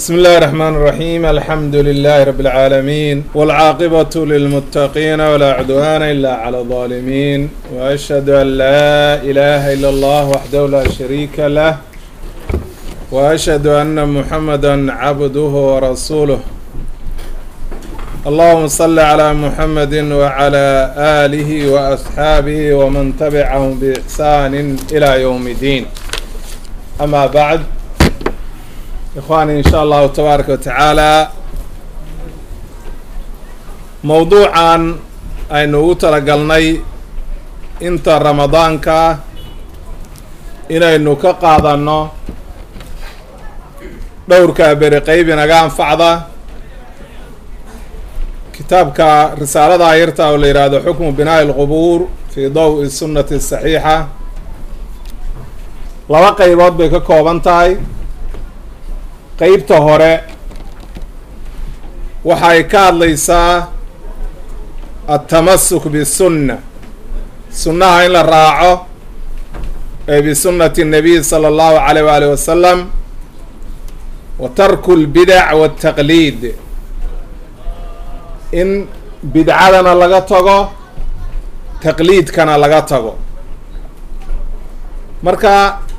بسم الله الرحمن الرحيم الحمد لله رب العالمين والعاقبة للمتقين ولا عدوان إلا على الظالمين وأشهد أن لا إله إلا الله وحده لا شريك له وأشهد أن محمدا عبده ورسوله اللهم صل على محمد وعلى آله وأصحابه ومن تبعهم بإحسان إلى يوم الدين أما بعد ikhwaani in sha allahu tabaaraka wa tacaala mowduucan aynu ugu talagalnay inta ramadaanka inaynu ka qaadanno dhowrkaa beri qeyb inaga anfacda kitaabka risaalada ayarta oo la yidhaahdo xukmu binaa'i lqubuur fii daw-i sunnati saxiixa laba qeybood bay ka kooban tahay qeybta hore waxay ka hadlaysaa altamasuk bisunna sunnaha in la raaco ee bisunnati الnabiy salى اllahu alayh waalih wasalam wa tarku اlbidac waالtaqliid in bidcadana laga tago taqliidkana laga tago marka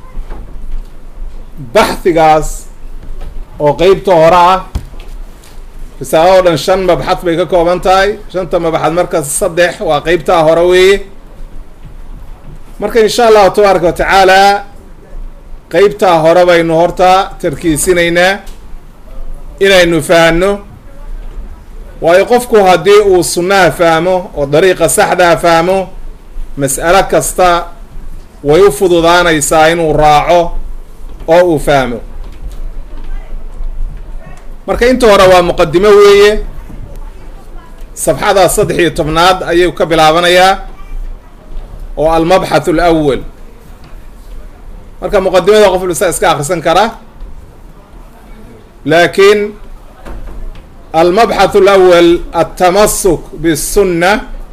baxhigaas oo qeybta hore ah risaalado dhan shan mabxad bay ka kooban tahay shanta mabxad markaas saddex waa qeybtaa hore weeye marka insha allahu tabaaraka wa tacaala qeybtaa hore baynu horta tarkiisinaynaa inaynu fahanno waayo qofku haddii uu sunnaha fahmo oo dariiqa saxdaa fahmo mas'alo kasta way u fududaanaysaa inuu raaco oo uu fahmo marka inta hore waa muqadimo weeye safxada saddex iyo tobnaad ayuu ka bilaabanayaa oo almabxath alawal marka muqadimada qof lisa iska akrisan kara laakiin almabxath alawal altamasuk bisunna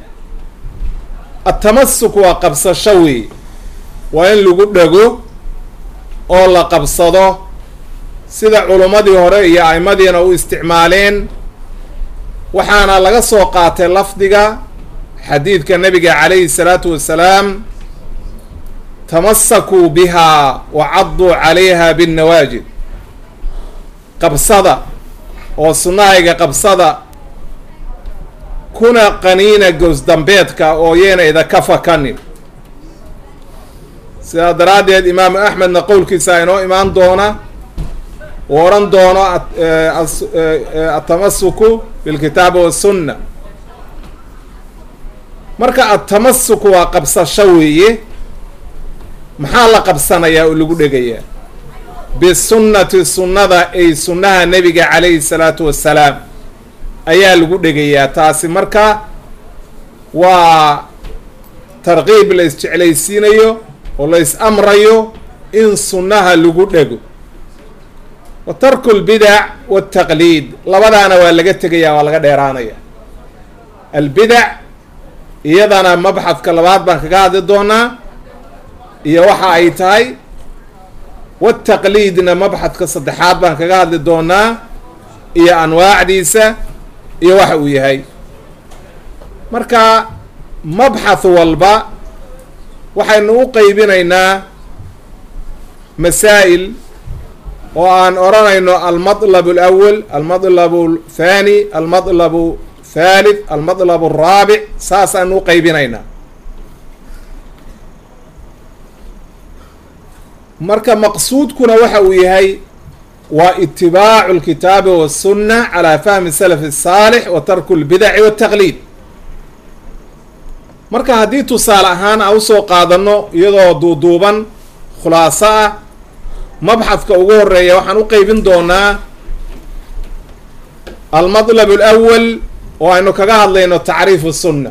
altamasuk waa qabsasho wey waa in lagu dhego oo la qabsado sida culummadii hore iyo aimadiina u isticmaaleen waxaana laga soo qaatay lafdiga xadiidka nabiga calayhi salaatu wasalaam tamasakuu bihaa wa cadduu calayha binnawaajid qabsada oo sunnahayga qabsada kuna qaniina goosdambeedka oo yeena idaka fakanin sidaa daraaddeed imaamu axmedna qowlkiisa inoo imaan doona uu odhan doono atamasuku bilkitaabi wasunna marka atamasuku waa qabsasho weeye maxaa la qabsanayaa oo lagu dhegayaa bisunnati sunnada ay sunnaha nebiga calayhi salaatu wassalaam ayaa lagu dhegayaa taasi marka waa tarqiib la isjeclaysiinayo oo la is amrayo in sunnaha lagu dhego wa tarku lbidac waltaqliid labadaana waa laga tegaya waa laga dheeraanaya albidac iyadana mabxadka labaad baan kaga hadli doonaa iyo waxa ay tahay wataqliidna mabxadka saddexaad baan kaga hadli doonaa iyo anwaacdiisa iyo waxa uu yahay marka mabxath walba waxaynu u qeybinaynaa masaa'il oo aan odhanayno almatlab alawal almatlab althani almatlab thalith almatlab alraabic saasaanu u qeybinaynaa marka maqsuudkuna waxa uu yahay waa itibaacu alkitaabi wasunna calaa fahmi salaf الsaalix wa tarku lbidaci waltaqliid marka haddii tusaale ahaan aan usoo qaadano iyadoo duuduuban khulaaso ah mabxadka ugu horeeya waxaan u qeybin doonaa almatlab alawal oo aynu kaga hadlayno tacriifu sunna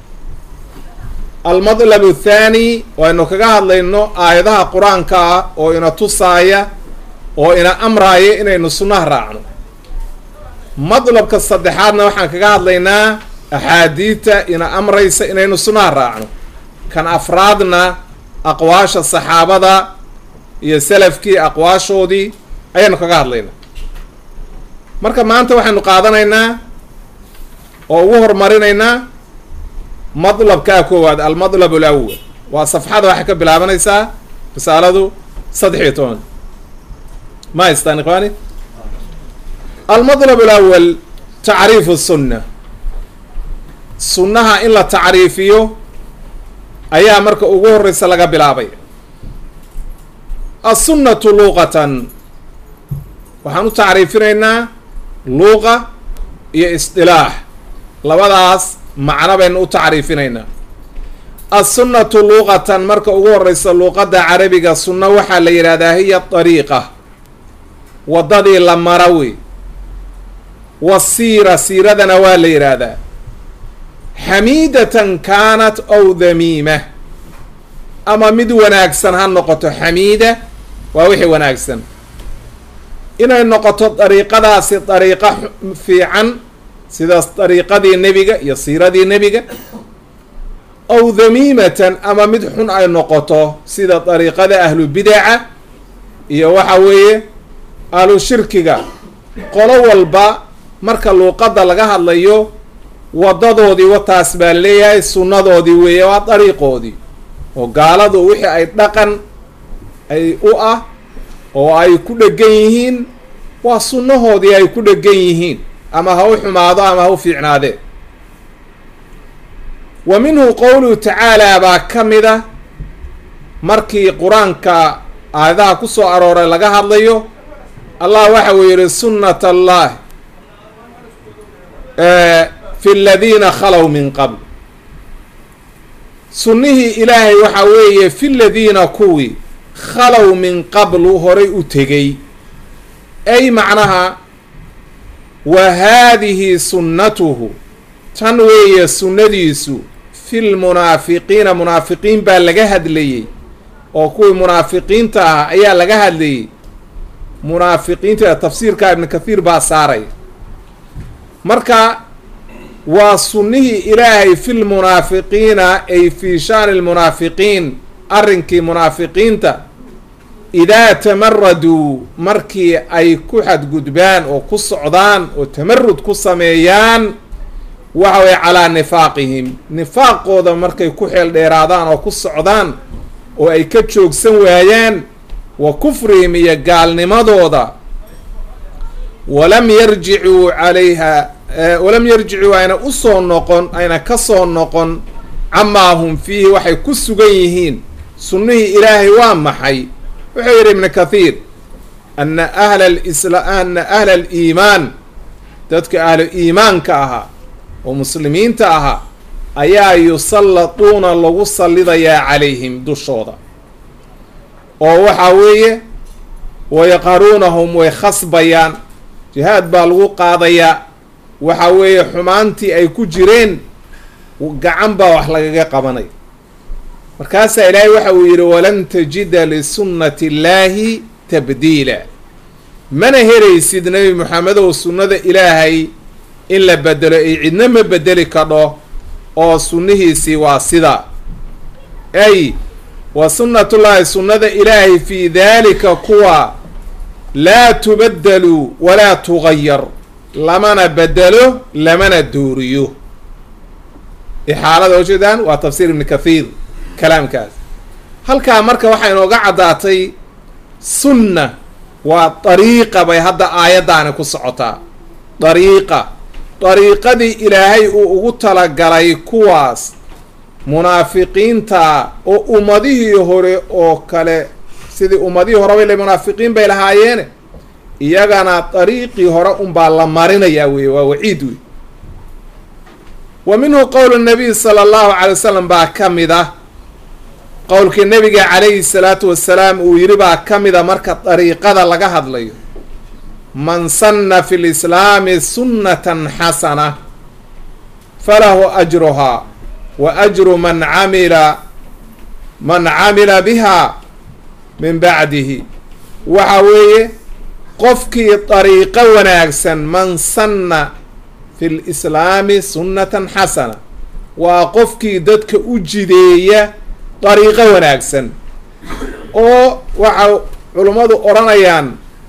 almatlab athaani oo aynu kaga hadlayno aayadaha qur-aanka ah oo ina tusaaya oo ina amraaya inaynu sunnaha raacno matlabka saddexaadna waxaan kaga hadlaynaa axaadiidta ina amraysa inaynu sunnaha raacno kan afraadna aqwaasha saxaabada iyo salafkii aqwaashoodii ayaanu kaga hadlaynaa marka maanta waxaynu qaadanaynaa oo ugu hormarinaynaa madlabkaa koowaad almadlab alawal waa safxada waxay ka bilaabanaysaa risaaladu saddex iyo toban ma haystaan ikhwaani almadlab alawal tacriifu sunna sunnaha in la tacriifiyo ayaa marka ugu horeysa laga bilaabay assunnatu luuqatan waxaan u tacriifinaynaa luuqa iyo isdilaax labadaas macno baynu u tacriifinaynaa assunnatu luuqatan marka ugu horeysa luuqadda carabiga sunno waxaa la yidhahdaa hiya dariiqa waddadii la mara wey wasiira siiradana waa la yidhaahdaa xamiidatan kaanat ow damiima ama mid wanaagsan ha noqoto xamiida waa wixii wanaagsan inay noqoto dariiqadaasi dariiqo fiican sidaas dariiqadii nebiga iyo siiradii nebiga ow damiimatan ama mid xun ay noqoto sida dariiqada ahlu bidaca iyo waxa weeye ahlu shirkiga qolo walba marka luuqadda laga hadlayo waddadoodii wataas baa leeyahay sunnadoodii weeye waa dariiqoodii oo gaaladu wixii ay dhaqan ay u ah oo ay ku dhegan yihiin waa sunnahoodii ay ku dhegan yihiin ama ha u xumaado ama ha u fiicnaadee wa minhu qowluhu tacaalaa baa ka mid a markii qur-aanka aayadaha ku soo arooray laga hadlayo allah waxa uu yihi sunnat allah fi aladiina khalow min qabl sunnihii ilaahay waxaa weeye fi ladiina kuwii khalow min qablu horay u tegay ay macnaha wa haadihi sunnatuhu tan weeye sunnadiisu fi lmunaafiqiina munaafiqiin baa laga hadlayey oo kuwii munaafiqiinta ah ayaa laga hadlayey munaafiqiinta tafsiirka ibnu kathiir baa saaray marka waa sunnihii ilaahay fi lmunaafiqiina ay fii shaani lmunaafiqiin arrinkii munaafiqiinta idaa tamaraduu markii ay ku xadgudbaan oo ku socdaan oo tamarud ku sameeyaan waxa weye calaa nifaaqihim nifaaqooda markay ku xeel dheeraadaan oo ku socdaan oo ay ka joogsan waayaan wa kufrihim iyo gaalnimadooda walam yarjicuu calayha walam yarjicuu ayna usoo noqon ayna ka soo noqon camaa hum fiihi waxay ku sugan yihiin sunnihii ilaahay waa maxay wuxuu yidhi ibnu kathiir ana ahla alisla ana ahla aliimaan dadka ahlu iimaanka ahaa oo muslimiinta ahaa ayaa yusallatuuna lagu sallidayaa calayhim dushooda oo waxaa weeye wayaqaruunahum way khasbayaan jihaad baa lagu qaadayaa waxa weeye xumaantii ay ku jireen gacan baa wax lagaga qabanay markaasaa ilaahay waxa uu yidhi walan tajida lisunnati illaahi tabdiila mana helaysid nebi moxamedow sunnada ilaahay in la bedelo ay cidna ma bedeli kadho oo sunnihiisii waa sida ay wa sunnatullaahi sunnada ilaahay fii daalika kuwa laa tubaddalu walaa tugayar lamana bedelo lamana dooriyo ixaalada ujeedaan waa tafsiir ibni kathiir kalaamkaas halkaa marka waxaa inooga caddaatay sunna waa dariiqa bay hadda aayaddaani ku socotaa dariiqa dariiqadii ilaahay uu ugu talagalay kuwaas munaafiqiinta oo ummadihii hore oo kale sidii ummadihii horeba ile munaafiqiin bay lahaayeene iyagana dariiqii hore unbaa la marinayaa weye waa waciid wey wa minhu qowl nabiy sala allahu calay wasalam baa ka mid ah qowlkii nabiga calayhi salaatu wasalaam uu yidhi baa ka mida marka dariiqada laga hadlayo man sanna fi lislaami sunnatan xasana falahu ajruhaa wa ajru man camila man camila biha min bacdihi waxa weeye qofkii dariiqo wanaagsan man sanna fi lislaami sunnatan xasana waa qofkii dadka u jideeya dariiqo wanaagsan oo waxa culummadu odhanayaan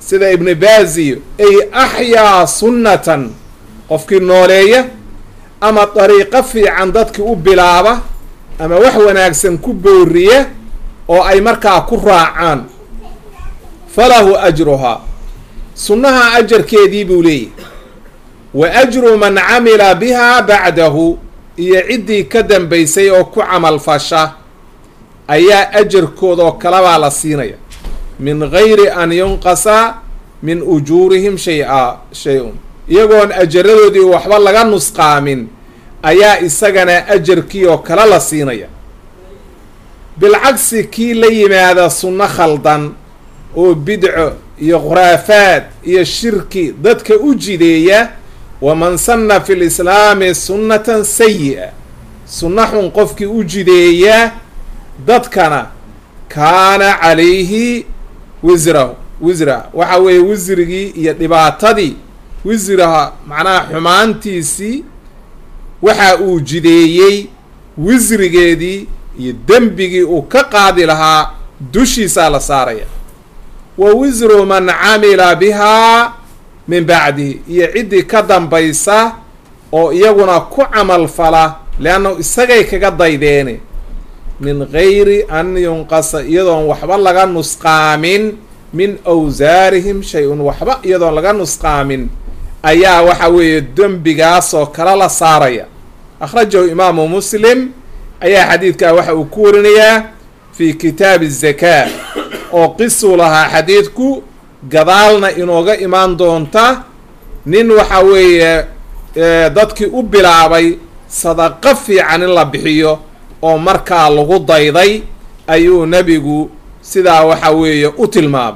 sida ibni baaziyo ay axyaa sunnatan qofkii nooleeya ama dariiqo fiican dadkii u bilaaba ama wax wanaagsan ku booriya oo ay markaa ku raacaan falahu ajruhaa sunnaha ajarkeedii buu leeyahy wa ajru man camila bihaa bacdahu iyo ciddii ka dambaysay oo ku camalfasha ayaa ajarkoodoo kalabaa la siinaya min gayri an yunqasa min ujuurihim shay-a shay-un iyagoon ajaradoodii waxba laga nusqaamin ayaa isagana ajarkii oo kale la siinaya bilcagsi kii la yimaada sunno khaldan oo bidco iyo khuraafaad iyo shirki dadka u jideeya waman sanna fi lislaami sunnatan sayi-a sunno xun qofkii u jideeya dadkana kaana calayhi wisrahu wisra waxa weeye wisrigii iyo dhibaatadii wisraha macnaha xumaantiisii waxa uu jideeyey wisrigeedii iyo dembigii uu ka qaadi lahaa dushiisaa la saaraya wa wisru man camila bihaa min bacdihi iyo ciddii ka dambaysa oo iyaguna ku camal fala leanna isagay kaga daydeene min gayri an yunqasa iyadoon waxba laga nusqaamin min awsaarihim shay-un waxba iyadoon laga nusqaamin ayaa waxa weeye dembigaasoo kale la saaraya akhrajahu imaamu muslim ayaa xadiidkaa waxa uu ku warinayaa fi kitaabi zakaa oo qisuu lahaa xadiidku gadaalna inooga imaan doonta nin waxa weeye dadkii u bilaabay sadaqo fiican in la bixiyo oo markaa lagu dayday ayuu nebigu sidaa waxa weeye u tilmaama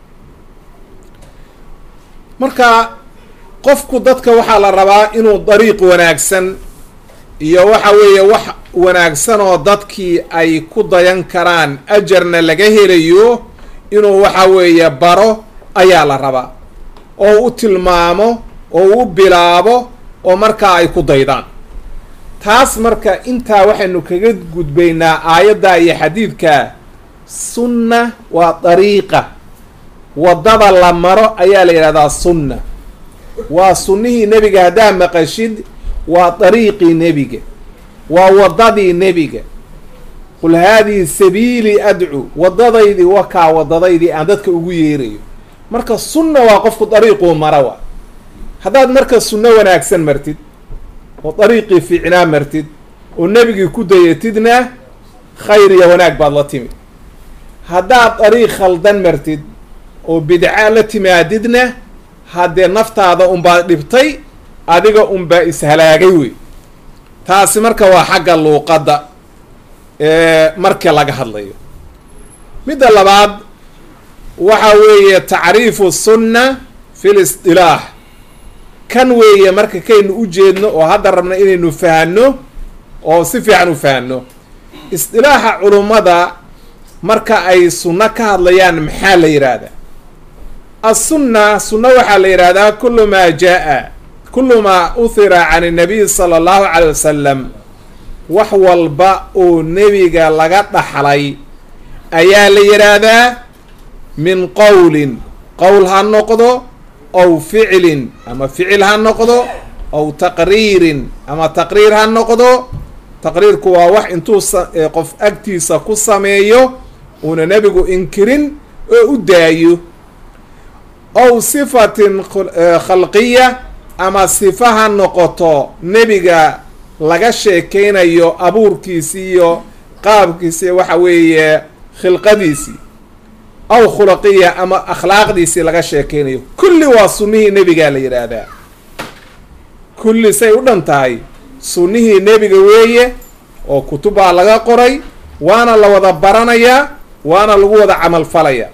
marka qofku dadka waxaa la rabaa inuu dariiq wanaagsan iyo waxa weeye wax wanaagsan oo dadkii ay ku dayan karaan ajarna laga helayo inuu waxa weeye baro ayaa la rabaa oo u tilmaamo oo u bilaabo oo markaa ay ku daydaan taas marka intaa waxaynu kaga gudbaynaa aayadda iyo xadiidka sunna waa dariiqa waddada la maro ayaa la yidhahdaa sunna waa sunnihii nebiga haddaa maqashid waa dariiqii nebiga waa waddadii nebiga qul haadihi sabiilii adcu waddadaydii wakaa waddadaydii aan dadka ugu yeerayo marka sunna waa qofku dariiquu mara wa haddaad marka sunno wanaagsan martid oo dariiqii fiicnaa martid oo nebigii ku dayatidna khayr iyo wanaag baad la timid haddaad dariiq khaldan martid oo bidca la timaadidna haddee naftaada unbaad dhibtay adiga unbaa ishalaagay wey taasi marka waa xagga luuqadda marka laga hadlayo midda labaad waxa weeye tacriifu sunna fi lisdilaax kan weeye marka kaynu u jeedno oo hadda rabna inaynu fahanno oo si fiican u fahanno isdilaaxa culummada marka ay sunno ka hadlayaan maxaa la yidhaahdaa assunna sunna waxaa la yidhahdaa kullu maa jaa kullu maa uhira can innabiy sala allahu calay wasalam wax walba oo nebiga laga dhaxlay ayaa la yidhaahdaa min qowlin qowl ha noqdo ow ficlin ama ficil ha noqdo ow taqriirin ama taqriir ha noqdo taqriirku waa wax intuu qof agtiisa ku sameeyo uuna nebigu inkirin oo u daayo ow sifatin khalqiya ama sifa ha noqoto nebiga laga sheekeynayo abuurkiisi iyo qaabkiisi waxa weeye khilqadiisii aw khulaqiya ama akhlaaqdiisii laga sheekeynayo kulli waa sunnihii nebigaa la yidhaahdaa kulli say u dhan tahay sunnihii nebiga weeye oo kutubbaa laga qoray waana la wada baranayaa waana lagu wada camalfalaya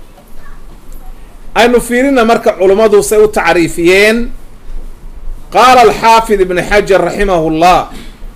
aynu fiirina marka culummadu say u tacriifiyeen qaala alxaafid ibn xajar raximahu llah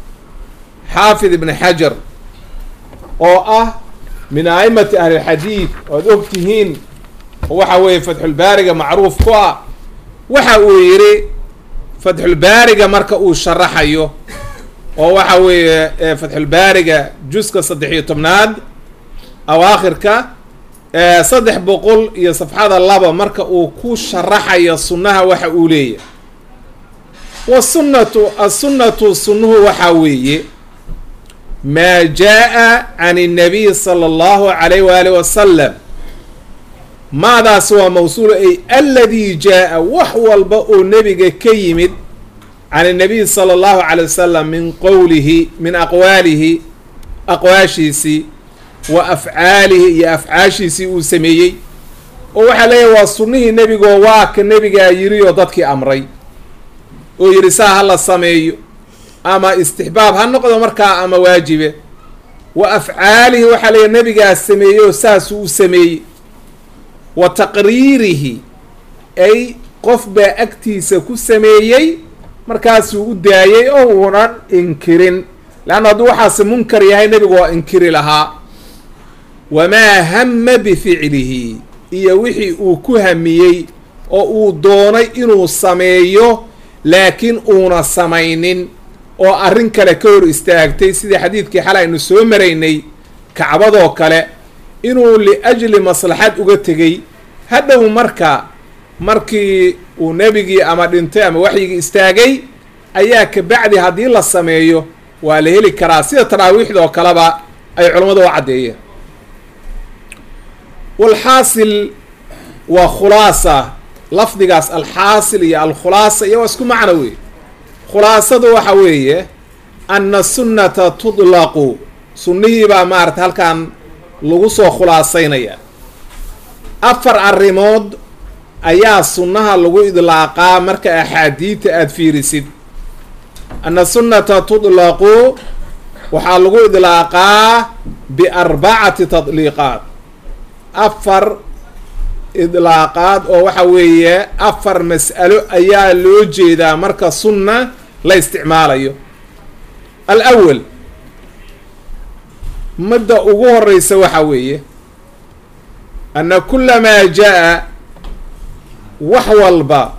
xaafid ibn xajar oo ah min a'imati ahlilxadiid oad og tihiin oo waxa weeye fatxulbaariga macruuf ku ah waxa uu yidhi fatxulbaariga marka uu sharaxayo oo waxa weeye fatxulbaariga juska saddex iyo tobnaad awaakhirka saddex boqol iyo safxada laba marka uu ku sharaxayo sunnaha waxa uu leeyahay wasunnatu assunnatu sunnuhu waxaa weeye maa jaa can الnabiy salى اllahu alayh waalih wasalam maadaas waa mawsuul ay aladii jaa wax walba oo nebiga ka yimid can الnabiy salى اllahu alay wasalam min qowlihi min aqwaalihi aqwaashiisii wa afcaalihi iyo afcaashiisii uu sameeyey oo waxaa leeyahay waa sunnihii nebigoo waa ka nebigaa yiri oo dadkii amray oo yidhi saa ha la sameeyo ama istixbaab ha noqdo markaa ama waajibe wa afcaalihi waxaa leeyahay nebigaa sameeyey oo saasuu u sameeyey wa taqriirihi ay qof baa agtiisa ku sameeyey markaasuu u daayey oo uunan inkirin leanna hadduu waxaasi munkar yahay nebigu waa inkiri lahaa wamaa hama bificlihi iyo wixii uu ku hamiyey oo uu doonay inuu sameeyo laakiin uuna samaynin oo arrin kale ka hor istaagtay sidii xadiidkii xal aynu soo maraynay kacbadoo kale inuu liajli maslaxad uga tegey hadhow marka markii uu nebigii ama dhintay ama waxyigii istaagay ayaa kabacdi haddii la sameeyo waa la heli karaa sida taraawiixda oo kaleba ay culammadu u caddeeyeen walxaasil waa khulaasa lafdigaas alxaasil iyo alkhulaasa iyo waa isku macno wey khulaasadu waxa weeye anna sunnata tudlaqu sunnihii baa maarata halkan lagu soo khulaasaynaya afar arrimood ayaa sunnaha lagu idlaaqaa marka axaadiidta aada fiirisid anna sunnata tudlaqu waxaa lagu idlaaqaa biarbacati tadliiqaat afar idlaaqaad oo waxa weeye afar mas'alo ayaa loo jeedaa marka sunna la isticmaalayo alawal midda ugu horeysa waxa weeye anna kulamaa jaa wax walba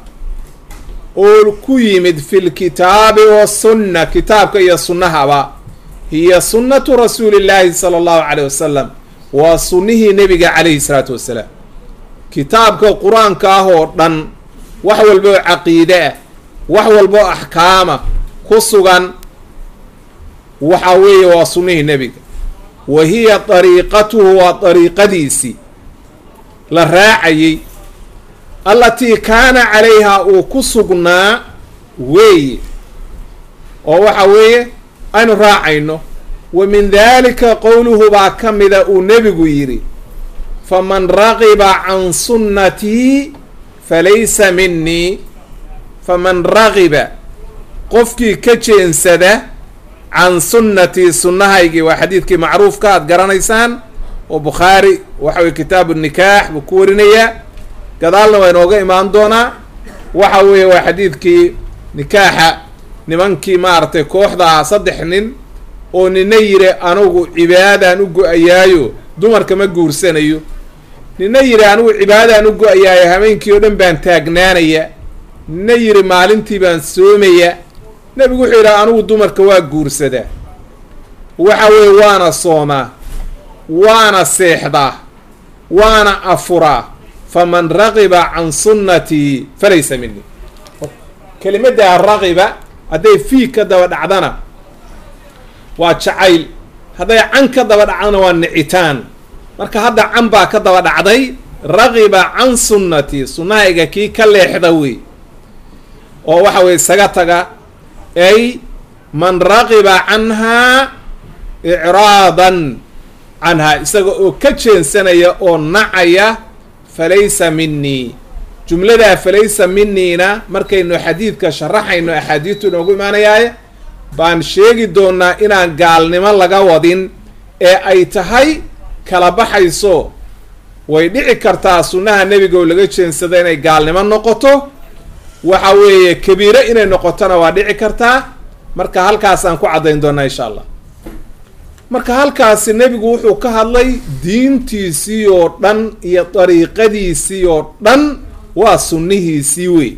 oo ku yimid fi lkitaabi wasunna kitaabka iyo sunnahaba hiya sunnatu rasuuli llaahi sala allahu caleyh wasalam waa sunnihii nebiga calayhi salaatu wassalaam kitaabka qur-aanka ah oo dhan wax walba oo caqiide ah wax walba oo axkaama ku sugan waxa weeye waa sunnihii nebiga wa hiya dariiqatuhu waa dariiqadiisii la raacayey allatii kaana calayhaa uu ku sugnaa weeye oo waxa weeye aynu raacayno wa min daalika qowluhu baa ka mida uu nebigu yidhi faman raqiba can sunnatii falaysa minii faman raqiba qofkii ka jeensada can sunnatii sunnahaygii waa xadiidkii macruufka aad garanaysaan oo bukhaari waxa weye kitaabu nikaax buu ku warinayaa gadaalna waa inooga imaan doonaa waxa weeye waa xadiidkii nikaaxa nimankii maaragtay kooxda saddex nin oo nina yidhi anugu cibaadaan u go-ayaayo dumarka ma guursanayo nina yidhi anigu cibaadaan u go-ayaayo habeenkii oo dhan baan taagnaanaya nina yidhi maalintii baan soomaya nebigu wuxuu yidhi anigu dumarka waa guursadaa waxa weeye waana soomaa waana seexdaa waana afuraa faman raqiba can sunnatii falaysa minii kelimaddaa raqiba hadday fii ka daba dhacdana waa jacayl hadday can ka daba dhacdana waa nicitaan marka hadda can baa ka daba dhacday raqiba can sunnatii sunnahayga kii ka leexda wey oo waxa weye isaga taga ay man raqiba canhaa icraadan canhaa isaga oo ka jeensanaya oo nacaya falaysa minii jumladaa falaysa miniina markaynu xadiidka sharaxayno axaadiidtu inoogu imaanayaay baan sheegi doonaa inaan gaalnimo laga wadin ee ay tahay kala baxayso way dhici kartaa sunnaha nebiga oo laga jeensada inay gaalnimo noqoto waxa weeye kabiiro inay noqotona waa dhici kartaa marka halkaasaan ku caddayn doonaa insha allah marka halkaasi nebigu wuxuu ka hadlay diintiisii oo dhan iyo dariiqadiisii oo dhan waa sunnihiisii wey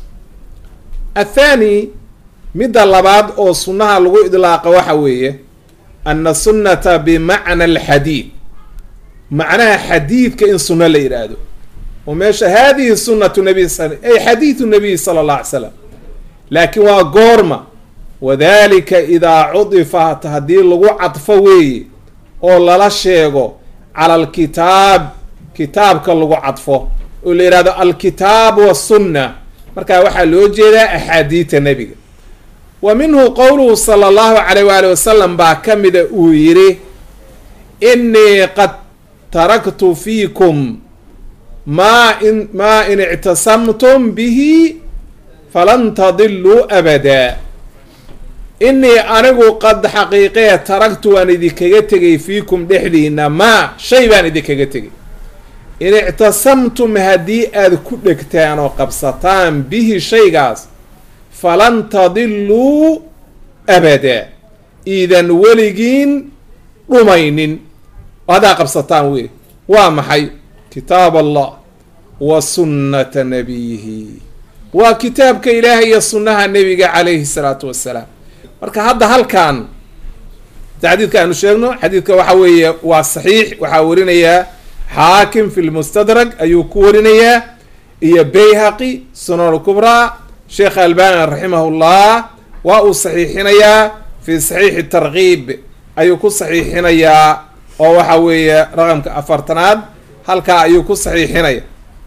athaani midda labaad oo sunnaha lagu idlaaqa waxa weeye anna sunnata bimacna alxadiid macnaha xadiidka in sunno la yidhaahdo oo meesha haadihi sunnatu nabiy ay xadiidu nabiy sala allah alay slam laakiin waa goorma wadalika idaa cudifat haddii lagu cadfo weeye oo lala sheego cala alkitaab kitaabka lagu cadfo oo la yidhahdo alkitaab wasunna markaa waxaa loo jeedaa axaadiidta nebiga wa minhu qowluhu sala allahu calayh waali wasalam baa ka mida uu yidhi innii qad taraktu fiikum maa in maa in ictasamtum bihi falan tadiluu abadaa innii anigu qad xaqiiqee taragtu waan idinkaga tegay fiikum dhexdiina maa shay baan idinkaga tegay in ictasamtum haddii aada ku dhegtaan oo qabsataan bihi shaygaas falan tadiluu abadaa iidan weligiin dhumaynin oo haddaa qabsataan wey waa maxay kitaab allah wa sunnata nabiyihi waa kitaabka ilaahay iyo sunnaha nebiga calayhi salaatu wassalaam marka hadda halkan xadiidka aanu sheegno xadiidka waxa weeye waa saxiix waxaa warinayaa xaakim fi lmustadrag ayuu ku warinayaa iyo bayhaqi sunan kubraa sheekh albani raximahullah waa uu saxiixinayaa fi saxiixi tarkiib ayuu ku saxiixinayaa oo waxa weeye raqamka afartanaad halkaa ayuu ku saxiixinaya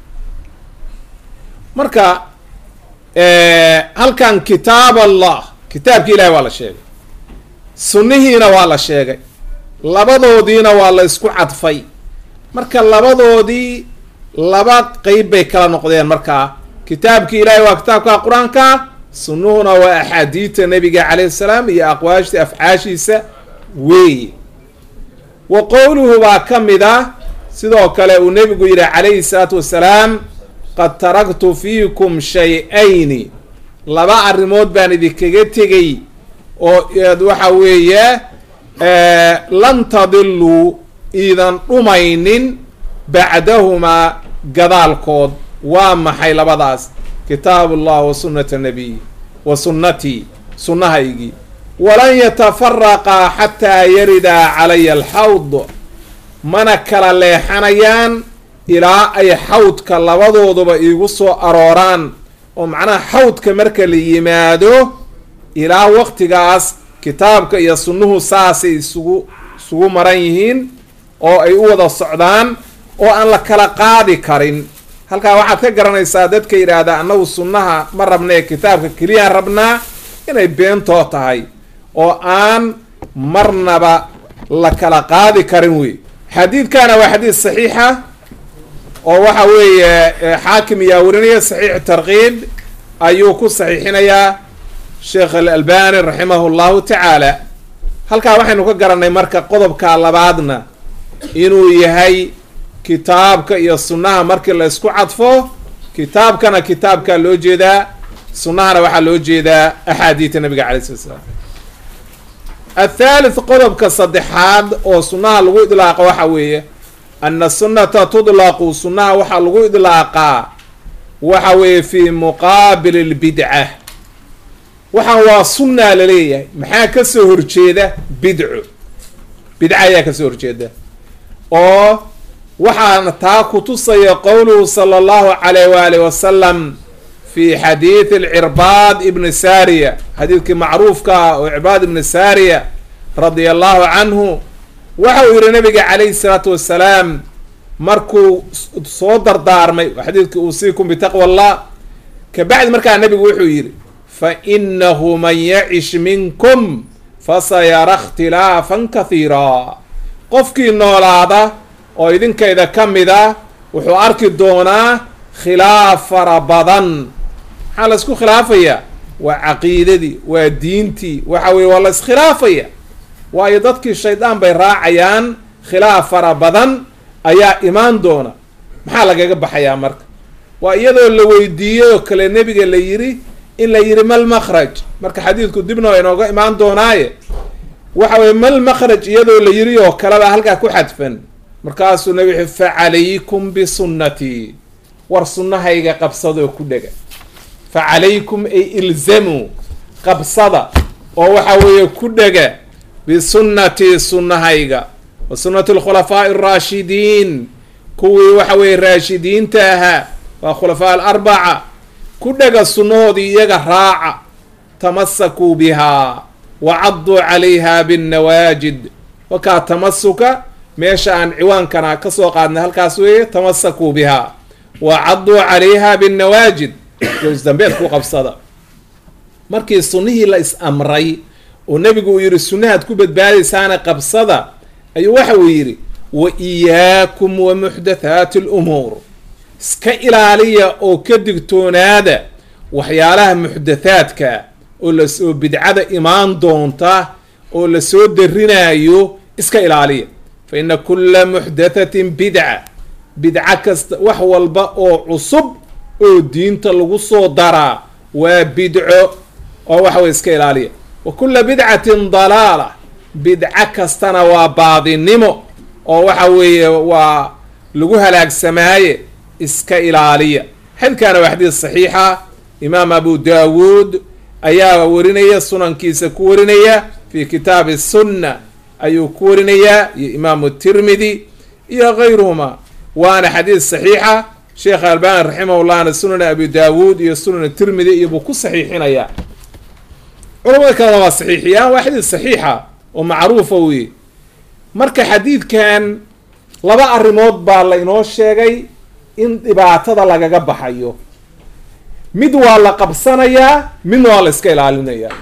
marka halkan kitaab allah kitaabki ilahi waa la sheegay sunnihiina waa la sheegay labadoodiina waa la isku cadfay marka labadoodii laba qeyb bay kala noqdeen markaa kitaabki ilaahi waa kitaabka qur-aanka sunnuhuna waa axaadiidta nabiga calayhi salaam iyo aqwaashta afcaashiisa weeye wa qowluhu baa ka mid ah sidoo kale uu nebigu yidhi calayhi salaatu wassalaam qad taraktu fiikum shay-ayni laba arrimood baan idinkaga tegay oo waxa weeye lan tadiluu iidan dhumaynin bacdahumaa gadaalkood waa maxay labadaas kitaabu llah wa sunnata nabiy wa sunnatii sunnahaygii walan yatafaraqaa xataa yaridaa calaya alxawd mana kala leexanayaan ilaa ay xawdka labadooduba iigu soo arooraan oo macnaha xawdka marka la yimaado ilaa waqtigaas kitaabka iyo sunnuhu saasay isugu isugu maran yihiin oo ay u wada socdaan oo aan la kala qaadi karin halkaa waxaad ka garanaysaa dadka yidhaahda annagu sunnaha ma rabna ee kitaabka keliyaan rabnaa inay beentoo tahay oo aan marnaba la kala qaadi karin wey xadiidkana waa xadiid saxiixa oo waxa weeye xaakim ayaa warinaya saxiix tarkiib ayuu ku saxiixinayaa sheekh alalbani raximahu llahu tacaala halkaa waxaynu ka garanay marka qodobka labaadna inuu yahay kitaabka iyo sunnaha markii la isku cadfo kitaabkana kitaabkaa loo jeedaa sunnahana waxaa loo jeedaa axaadiida nabiga calay slat slam athaalith qodobka saddexaad oo sunnaha lagu idlaaqa waxa weeye ana sunnata tudlaqu sunnaha waxaa lagu idlaaqaa waxa weeye fi muqaabil lbidca waxaan waa sunnaa laleeyahay maxaa kasoo horjeeda bidco bidca ayaa kasoo horjeeda oo waxaana taa kutusaya qowluhu sala allahu calayh waali wasalam fi xadiidi alcirbaad ibni saariya xadiidkii macruufka ah oo cirbaad ibni saariya radia allahu canhu waxa uu yihi nabiga calayhi salaatu wassalaam markuu soo dardaarmay xadiidkii uusiikum bitaqwa allah kabacdi markaa nabigu wuxuu yidhi fa inahu man yacish minkum fasayara ikhtilaafan kathiira qofkii noolaada oo idinkayda ka mid ah wuxuu arki doonaa khilaaf fara badan maxaa la isku khilaafayaa waa caqiidadii waa diintii waxa weye waa la iskhilaafaya waayo dadkii shaydaan bay raacayaan khilaaf fara badan ayaa imaan doona maxaa lagaga baxayaa marka waa iyadoo la weydiiyey oo kale nebiga la yiri in la yidhi mal makhraj marka xadiidku dibna waa inooga imaan doonaaye waxa weye mal makhraj iyadoo la yiri oo kaleba halkaa ku xadfan markaasuu nabi wuxu fa calaykum bisunnatii war sunnahayga qabsadoo ku dhega fa calaykum ay ilzamuu qabsada oo waxa weeye ku dhega bisunnatii sunnahayga wa sunnati alkhulafaa'i alraashidiin kuwii waxa weeye raashidiinta ahaa waa khulafaa alarbaca ku dhega sunnahoodii iyaga raaca tamasakuu bihaa wa cadduu calayha binnawaajid wakaa tamasuka meesha aan ciwaankana ka soo qaadnay halkaas weeye tamasakuu bihaa wa cadduu calayha binnawaajid goosdambeed ku qabsada markii sunnihii la is amray oo nebigu uu yidhi sunnahaad ku badbaadaysaana qabsada ayuu waxa uu yidhi wa iyaakum wa muxdathaati alumuur iska ilaaliya oo ka digtoonaada waxyaalaha muxdathaadka oo lasoo bidcada imaan doonta oo lasoo darinaayo iska ilaaliya fa ina kulla muxdathatin bidca bidco kasta wax walba oo cusub oo diinta lagu soo daraa waa bidco oo waxa weye iska ilaaliya wa kulla bidcatin dalaala bidco kastana waa baadinimo oo waxa weeye waa lagu halaagsamaaye iska ilaaliya xadkaana waa xadiis saxiixa imaam abu daawuud ayaa warinaya sunankiisa ku warinaya fi kitaabi sunna ayuu ku warinayaa iyo imaamu tirmidi iyo gayruhuma waana xadiis saxiixa sheekh albani raximahullahna sunan abi daawuud iyo sunan tirmidi iyo buu ku saxiixinayaa culamada kalena waa saxiixiyaan waa xadiis saxiixa oo macruufa weye marka xadiidkan laba arrimood baa la inoo sheegay in dhibaatada lagaga baxayo mid waa la qabsanayaa midna waa la iska ilaalinayaa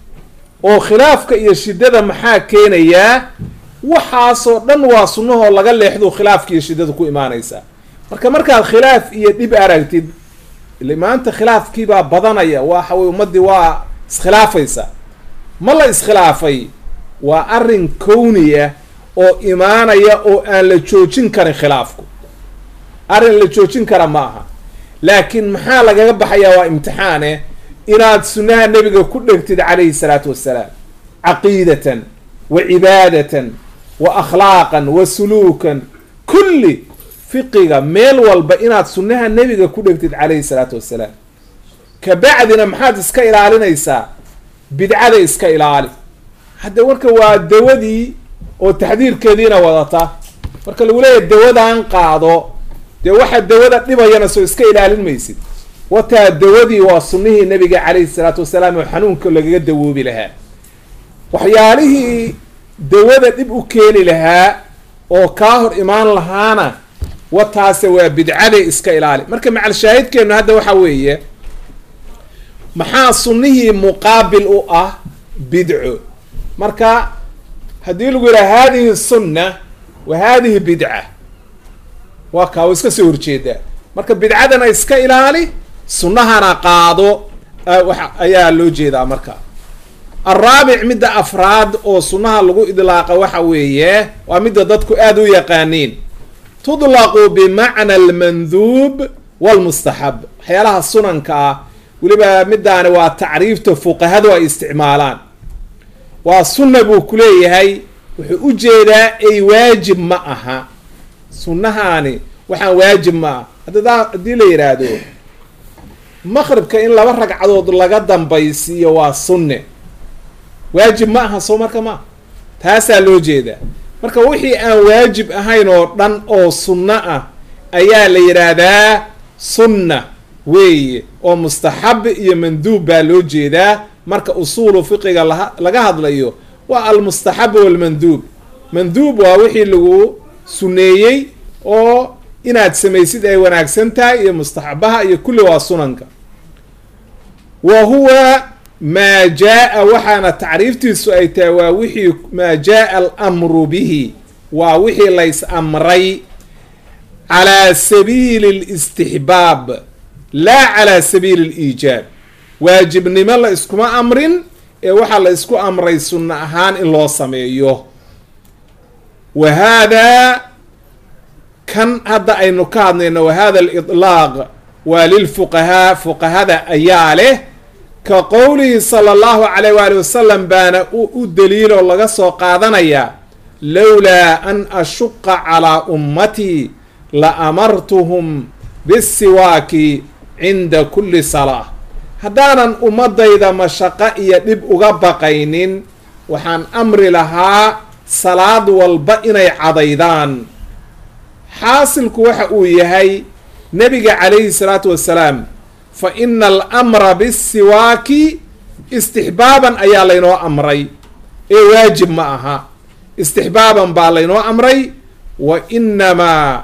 oo khilaafka iyo shiddada maxaa keenayaa waxaasoo dhan waa sunnahoo laga leexdo khilaafka iyo shiddada ku imaanaysaa marka markaad khilaaf iyo dhib aragtid ile maanta khilaafkiibaa badanaya waxa weye ummaddii waa iskhilaafaysa ma la iskhilaafay waa arrin kowniya oo imaanaya oo aan la joojin karin khilaafku arrin la joojin kara ma aha laakiin maxaa lagaga baxayaa waa imtixaane inaad sunnaha nebiga ku dhegtid calayhi salaatu wassalaam caqiidatan wa cibaadatan wa akhlaaqan wa suluukan kulli fiqiga meel walba inaad sunnaha nebiga ku dhegtid calayhi salaatu wassalaam kabacdina maxaad iska ilaalinaysaa bidcada iska ilaali hadda marka waa dawadii oo taxdiirkeediina wadata marka lagu leeyahy dawadan qaado dee waxa dawada dhibayana soo iska ilaalin maysid wataa dawadii waa sunnihii nabiga calayhi salaatu wasalaam oo xanuunka lagaga dawoobi lahaa waxyaalihii dawada dhib u keeni lahaa oo kaa hor imaan lahaana wataase waa bidcade iska ilaali marka macal shaahidkeenu hadda waxa weeye maxaa sunnihii muqaabil u ah bidco marka haddii lagu yidhaha hadihi sunna wa hadihi bidca waa kaa wa iska soo horjeedaa marka bidcadana iska ilaali sunnahana qaado ayaa loo jeedaa marka alraabic midda afraad oo sunnaha lagu idlaaqa waxa weeye waa midda dadku aada u yaqaaniin tudlaqu bimacna almanduub walmustaxab waxyaalaha sunanka ah weliba midaani waa tacriifta fuqahadu ay isticmaalaan waa sunna buu ku leeyahay wuxuu u jeedaa ay waajib ma aha sunnahaani waxaan waajib ma aha hadda haddii la yidhaahdo maqribka in laba ragcadood laga dambaysiiyo waa sunne waajib ma aha soo marka ma taasaa loo jeedaa marka wixii aan waajib ahayn oo dhan oo sunno ah ayaa la yidhaahdaa sunna weeye oo mustaxab iyo manduub baa loo jeedaa marka usuulu fiqiga la laga hadlayo waa almustaxab walmanduub manduub waa wixii lagu sunneeyey oo inaad samaysid ay wanaagsan tahay iyo mustaxabaha iyo kulli waa sunanka wa huwa maa jaa-a waxaana tacriiftiisu ay tahay waa wixii maa jaa-a alamru bihi waa wixii lays amray calaa sabiili listixbaab laa calaa sabiili liijaab waajibnimo la iskuma amrin ee waxaa la isku amray sunno ahaan in loo sameeyo wa haadaa kan hadda aynu ka hadlayno wa hada alidlaaq waa lilfuqahaa fuqahada ayaa leh ka qowlihi sala allahu calayh waali wasalam baana u daliiloo laga soo qaadanayaa lowlaa an ashuqa calaa ummatii la amartuhum bisiwaaki cinda kulli salaa haddaanan ummadayda mashaqo iyo dhib uga baqaynin waxaan amri lahaa salaad walba inay cadaydaan xaasilku waxa uu yahay nebiga calayhi salaatu wassalaam fa ina alamra bisiwaaki istixbaaban ayaa laynoo amray ee waajib ma aha istixbaaban baa laynoo amray wa inamaa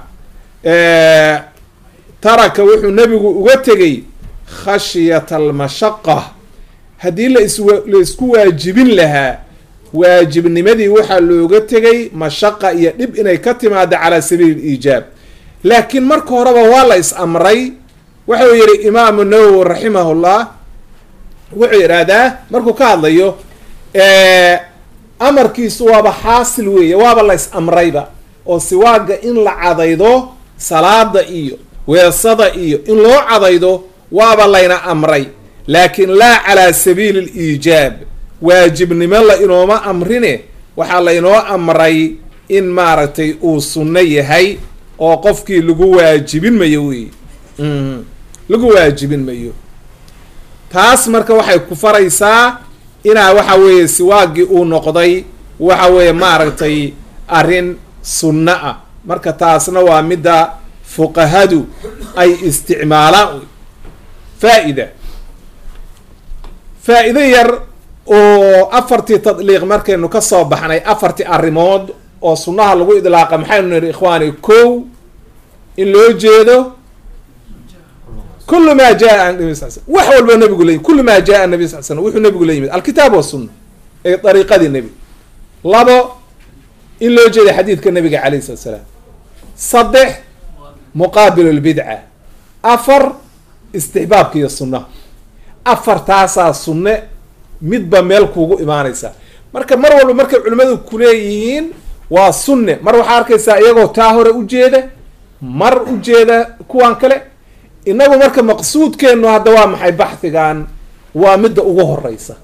taraka wuxuu nebigu uga tegey khashyata almashaqa haddii lasla isku waajibin lahaa waajibnimadii waxaa looga tegay mashaqa iyo dhib inay ka timaado calaa sabiili liijaab laakiin marka horeba waa la is amray waxau yihi imaamu nawowi raximahullah wuxuu yidhaahdaa markuu ka hadlayo amarkiisu waaba xaasil weeye waaba la is amrayba oo siwaaga in la cadaydo salaada iyo weesada iyo in loo cadaydo waaba layna amray laakiin laa calaa sabiili liijaab waajibnimo la inooma amrine waxaa laynoo amray in maaragtay uu sunno yahay oo qofkii lagu waajibin mayo wey lagu waajibin mayo taas marka waxay ku faraysaa inaa waxa weeye siwaagii uu noqday waxa weeye maaragtay arrin sunno ah marka taasna waa midda fuqahadu ay isticmaalaan faa-ida faa-ido yar oo afartii tadliiq markaynu ka soo baxnay afartii arrimood oo sunnaha lagu idlaaqa maxaynu nihi ikhwaani kow in loo jeedo kulu maa jaa nabi sal slm wax walba nabigu la yimid kulu maa jaa nabi sal slm wuxuu nabigu la yimid alkitaab wasunna ee dariiqadii nebi labo in loo jeeda xadiidka nabiga calayh salat slaam saddex muqaabil lbidca afar istixbaabka iyo sunnaha afartaasaa sunne midba meel kuugu imaanaysa marka mar walba markay culimmadu kuleeyihiin waa sunne mar waxaa arkaysaa iyagoo taa hore ujeeda mar ujeeda kuwan kale inagu marka maqsuudkeenu hadda waa maxay baxhigan waa midda ugu horeysa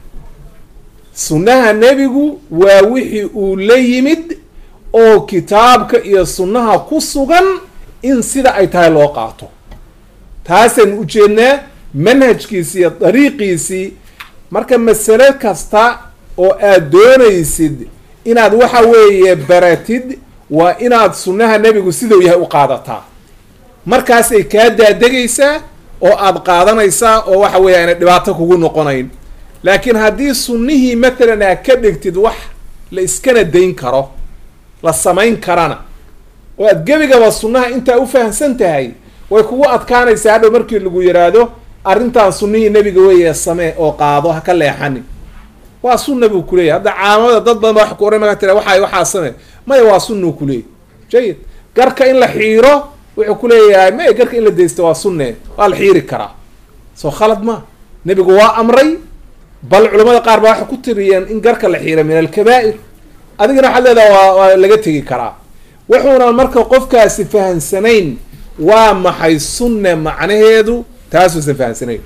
sunnaha nebigu waa wixii uu la yimid oo kitaabka iyo sunnaha ku sugan in sida ay tahay loo qaato taasaynu ujeednaa manhajkiisi iyo dariiqiisii marka masale kasta oo aad doonaysid inaad waxa weeye baratid waa inaad sunnaha nebigu sidau yahay u qaadataa markaasay kaa daadegaysaa oo aad qaadanaysaa oo waxa weeye aynay dhibaato kugu noqonayn laakiin haddii sunnihii matalan aad ka dhigtid wax la iskana dayn karo la samayn karana oo aad gebigaba sunnaha intaa u fahamsan tahay way kugu adkaanaysaa hadhow markii lagu yidhaahdo arrintan sunnihii nebiga weeye samee oo qaado ha ka leexanin waa sunna buu kuleeyahy hadda caamada dad badan ba wax ku oran markaa tira waxaa waxaa samee maya waa sunnuu kuleeyahy jayid garka in la xiiro wuxuu kuleeyahay maya garka in la daysto waa sunne waa la xiiri karaa soo khalad ma nebigu waa amray bal culamada qaar baa waxay ku tiriyeen in garka la xiira min alkabaa'ir adigana waxaad leedaha waa waa laga tegi karaa wuxuuna marka qofkaasi fahamsanayn waa maxay sunne macnaheedu taasuusan fahamsanayn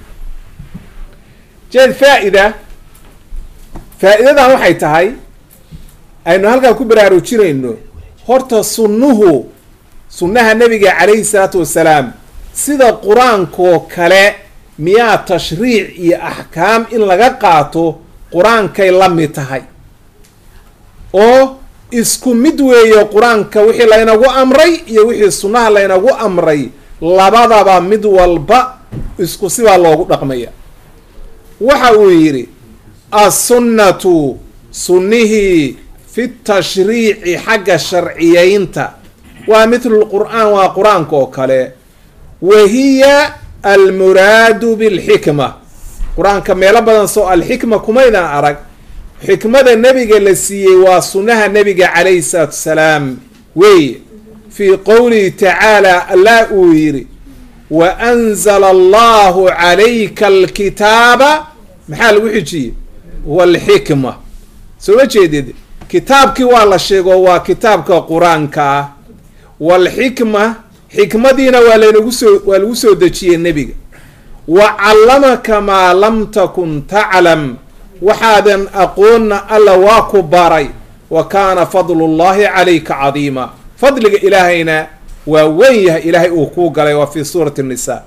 jeed faa-ida faa-idadan waxay tahay aynu halkaan ku baraarujinayno horta sunnuhu sunnaha nebiga calayhi salaatu wasalaam sida qur-aankoo kale miyaa tashriic iyo axkaam in laga qaato qur-aankay la mid tahay oo isku mid weeye qur-aanka wixii laynagu amray iyo wixii sunnaha laynagu amray labadaba mid walba isku sibaa loogu dhaqmaya waxa uu yidhi assunnatu sunnihii fi tashriici xagga sharciyeynta waa mithlu lqur'aan waa qur-aanka oo kale wa hiya almuraadu bilxikma qur-aanka meelo badan soo alxikma kumaydan arag xikmada nebiga la siiyey waa sunnaha nebiga calayhi salaatu wasalaam weeye fii qowlihi tacaala allah uu yidhi wa anzala allahu calayka alkitaaba maxaa lagu xijiyey walxikma soo ma jeedid kitaabkii waa la sheego waa kitaabka qur-aanka ah walxikma xikmadiina waa laynagu soo waa lagu soo dejiyey nebiga wa callamaka maa lam takun taclam waxaadan aqoonna alla waa ku baray wa kaana fadlu llahi calayka cadiima fadliga ilaahayna waa weyn yahay ilaahay uu kuu galay waa fii suurati nisa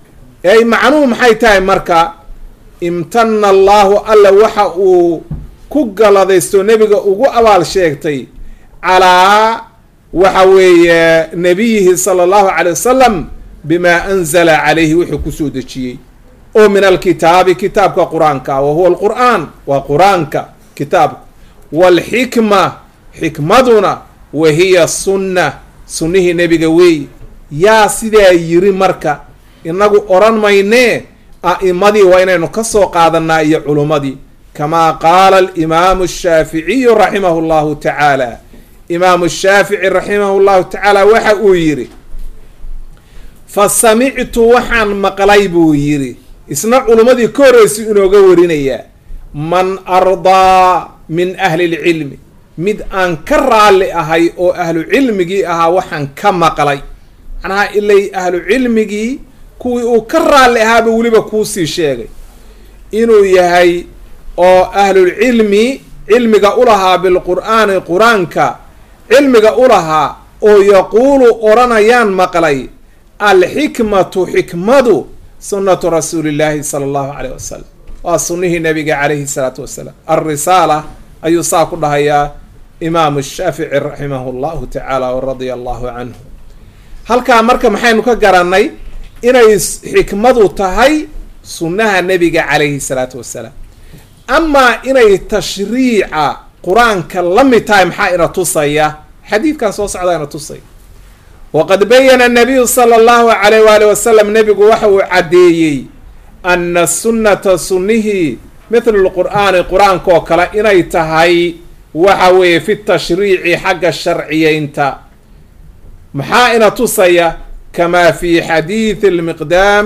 ey macnuhu maxay tahay marka imtana allaahu alla waxa uu ku galadaysto nebiga ugu abaal sheegtay calaa waxa weeye nabiyihi sala allahu calay wasalam bimaa anzala calayhi wuxuu kusoo dejiyey oo min alkitaabi kitaabka qur-aanka wa huwa alqur'aan waa qur-aanka kitaabka waalxikma xikmaduna wa hiya sunna sunnihii nebiga weey yaa sidaa yiri marka inagu odhan maynee a'imadii waa inaynu ka soo qaadanaa iyo culummadii kamaa qaala alimaamu ashaaficiyu raximahu llahu tacaala imaamu shaafici raximahu llahu tacaala waxa uu yidhi fa samictu waxaan maqlay buu yidhi isna culummadii ka horreysay inooga warinayaa man ardaa min ahli lcilmi mid aan ka raalli ahay oo ahlu cilmigii ahaa waxaan ka maqlay macnaha ilay ahlu cilmigii kuwii uu ka raalli ahaaba weliba kuusii sheegay inuu yahay oo ahlulcilmi cilmiga u lahaa bilqur'aani qur-aanka cilmiga u lahaa oo yaquulu odhanayaan maqlay alxikmatu xikmadu sunnatu rasuulillaahi sala allahu caleyh wasalam waa sunnihii nabiga calayhi salaatu wasalaam alrisaala ayuu saa ku dhahayaa imaamu shaafici raximahu llahu tacaala waradia allahu canhu halkaa marka maxaynu ka garannay inay xikmadu tahay sunnaha nebiga calayhi salaatu wasalaam amaa inay tashriica qur-aanka la mid tahay maxaa ina tusaya xadiidkan soo socdaa ina tusaya waqad bayana nabiyu sala allahu calayh waali wasalam nebigu waxa uu caddeeyey ana sunnata sunnihii mithlu lqur'aani qur-aanka oo kale inay tahay waxa weeye fi tashriici xagga sharciyeynta maxaa ina tusaya kamaa fi xadiidi lmiqdaam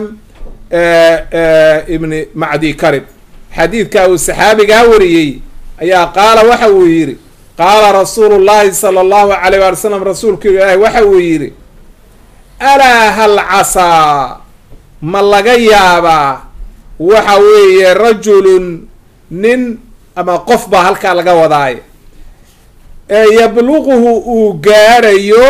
ibni macdi karib xadiidka uu saxaabigaa wariyey ayaa qaala waxa uu yidhi qaala rasuulu llahi sala allahu alayh waali slam rasuulka ilaahi waxa uu yidhi alaa hal casaa ma laga yaabaa waxa weeye rajulun nin ama qof baa halkaa laga wadaayo ee yabluquhu uu gaadhayo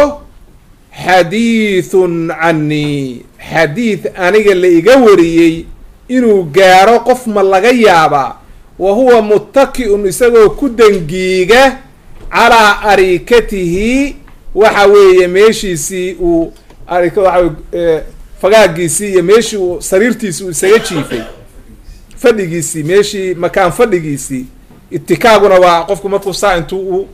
xadiithun canii xadiid aniga la iga wariyey inuu gaaro qof ma laga yaabaa wa huwa muttaki-un isagoo ku dangiiga calaa arikatihi waxa weeye meeshiisii uu arik waxa fagaagiisii iyo meeshii uu sariirtiisi uu isaga jiifay fadhigiisii meeshii makaan fadhigiisii itikaaguna waa qofku markuu saa intuu u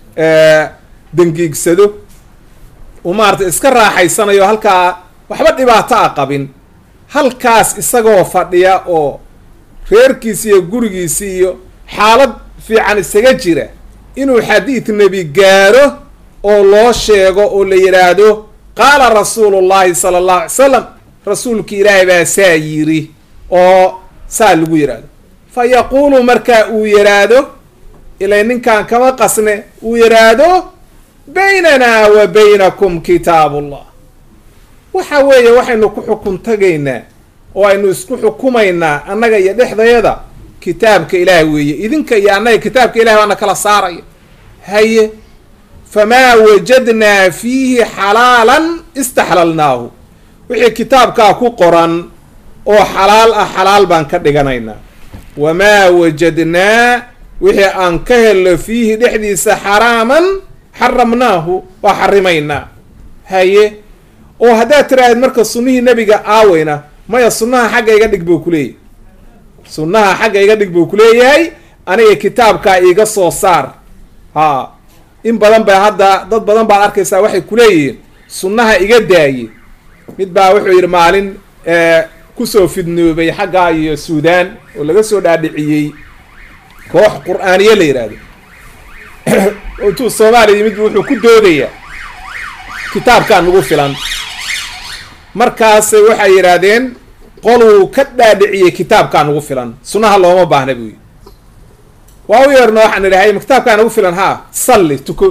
dangiigsado uu maarata iska raaxaysanayo halkaa waxba dhibaato a qabin halkaas isagoo fadhiya oo reerkiisi iyo gurigiisi iyo xaalad fiican isaga jira inuu xadiid nebi gaaro oo loo sheego oo la yidhaahdo qaala rasuulu llahi sala allahu alay salam rasuulki ilaahay baa saa yiri oo saa lagu yidhaahdo fa yaquulu markaa uu yidhaahdo ilay ninkan kama qasne uu yidhaahdo baynanaa wa baynakum kitaabullah waxa weeye waxaynu ku xukun tagaynaa oo aynu isku xukumaynaa annaga iyo dhexdayada kitaabka ilaah weeye idinka iyo annaga kitaabka ilahi baana kala saaraya haye famaa wajadnaa fiihi xalaalan istaxlalnaahu wixii kitaabkaa ku qoran oo xalaal ah xalaal baan ka dhiganaynaa wamaa wajadnaa wixii aan ka helno fiihi dhexdiisa xaraaman xaramnaahu waa xarimaynaa haye oo haddaad tiraahdeed marka sunnihii nebiga aaweyna maya sunnaha xagga iga dhig buu kuleeyahy sunnaha xagga iga dhig buu kuleeyahay aniga kitaabkaa iiga soo saar ha in badan ba hadda dad badan baad arkaysaa waxay kuleeyihiin sunnaha iga daaye mid baa wuxuu yidhi maalin kusoo fidnoobay xaggaa iyo suudaan oo laga soo dhaadhiciyey koox qur-aaniye la yidhaahdo intuu soomaaliya yimid wuxuu ku doodayaa kitaabkaa nagu filan markaas waxay yidhaahdeen qoluu ka dhaadhiciyey kitaabkaa nagu filan sunnaha looma baahna buu yidhi waa u yeerno waxaan idhahay ma kitaabkaa nagu filan haa salli tuko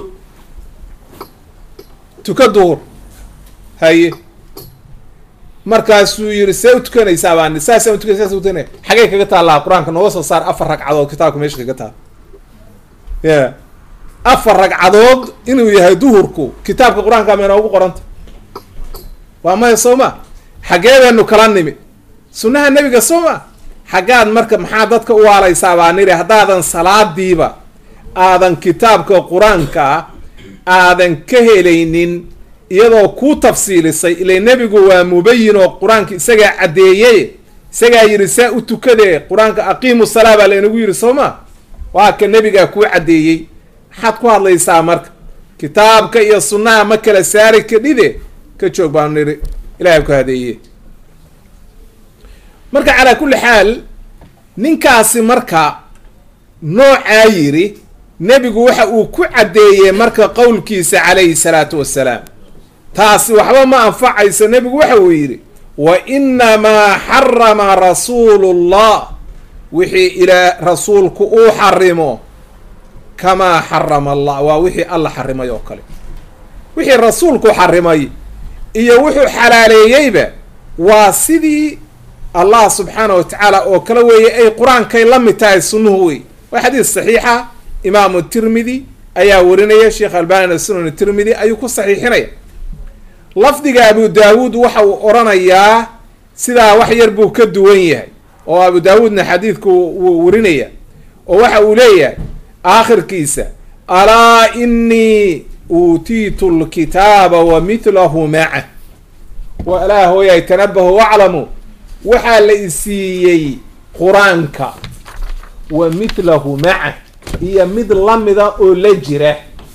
tuko duhur haye markaasuu yidhi see u tukanaysaa baan saasaan utukanay saas utukanay xagee kaga taallaa qur-aanka nooga soo saar afar ragcadood kitaabka meesha kaga taal ya afar ragcadood inuu yahay duhurku kitaabka qur-aanka ma inoogu qoranta waa maya soo ma xagee baynu kala nimi sunnaha nebiga soo ma xaggaad marka maxaa dadka u waalaysaa baa nidhi haddaadan salaadiiba aadan kitaabka qur-aanka aadan ka helaynin iyadoo kuu tafsiilisay ilay nebigu waa mubayin oo qur-aanka isagaa caddeeyey isagaa yidhi saa u tukadee qur-aanka aqiimu salaa baa laynagu yidhi soo ma waa ka nebigaa kuu caddeeyey maxaad ku hadlaysaa marka kitaabka iyo sunnaha ma kala saari kadhide ka joog baanu nidhi ilahay ku hadeeye marka calaa kulli xaal ninkaasi marka noocaa yidhi nebigu waxa uu ku caddeeyey marka qowlkiisa calayhi salaatu wassalaam taasi waxba ma anfacayso nebigu waxa uu yidhi wa inamaa xarama rasuulu llah wixii ilaa rasuulku uu xarimo kamaa xarama allah waa wixii alla xarimay oo kale wixii rasuulku xarimay iyo wuxuu xalaaleeyeyba waa sidii allah subxaana wa tacaala oo kale weeye ay qur-aankay la mid tahay sunnuhu wey waa xadiis saxiixa imaamu tirmidi ayaa warinaya sheekh albanina sunan tirmidi ayuu ku saxiixinaya lafdiga abu daawuud waxa uu odhanayaa sidaa wax yar buu ka duwan yahay oo abu daawuudna xadiidku wuu warinaya oo waxa uu leeyahay aakhirkiisa alaa inii uutiitu lkitaaba wa midlahu maca wa alaa hooyay tanabahu waclamu waxaa la isiiyey qur-aanka wa midlahu maca iyo mid lamida oo la jira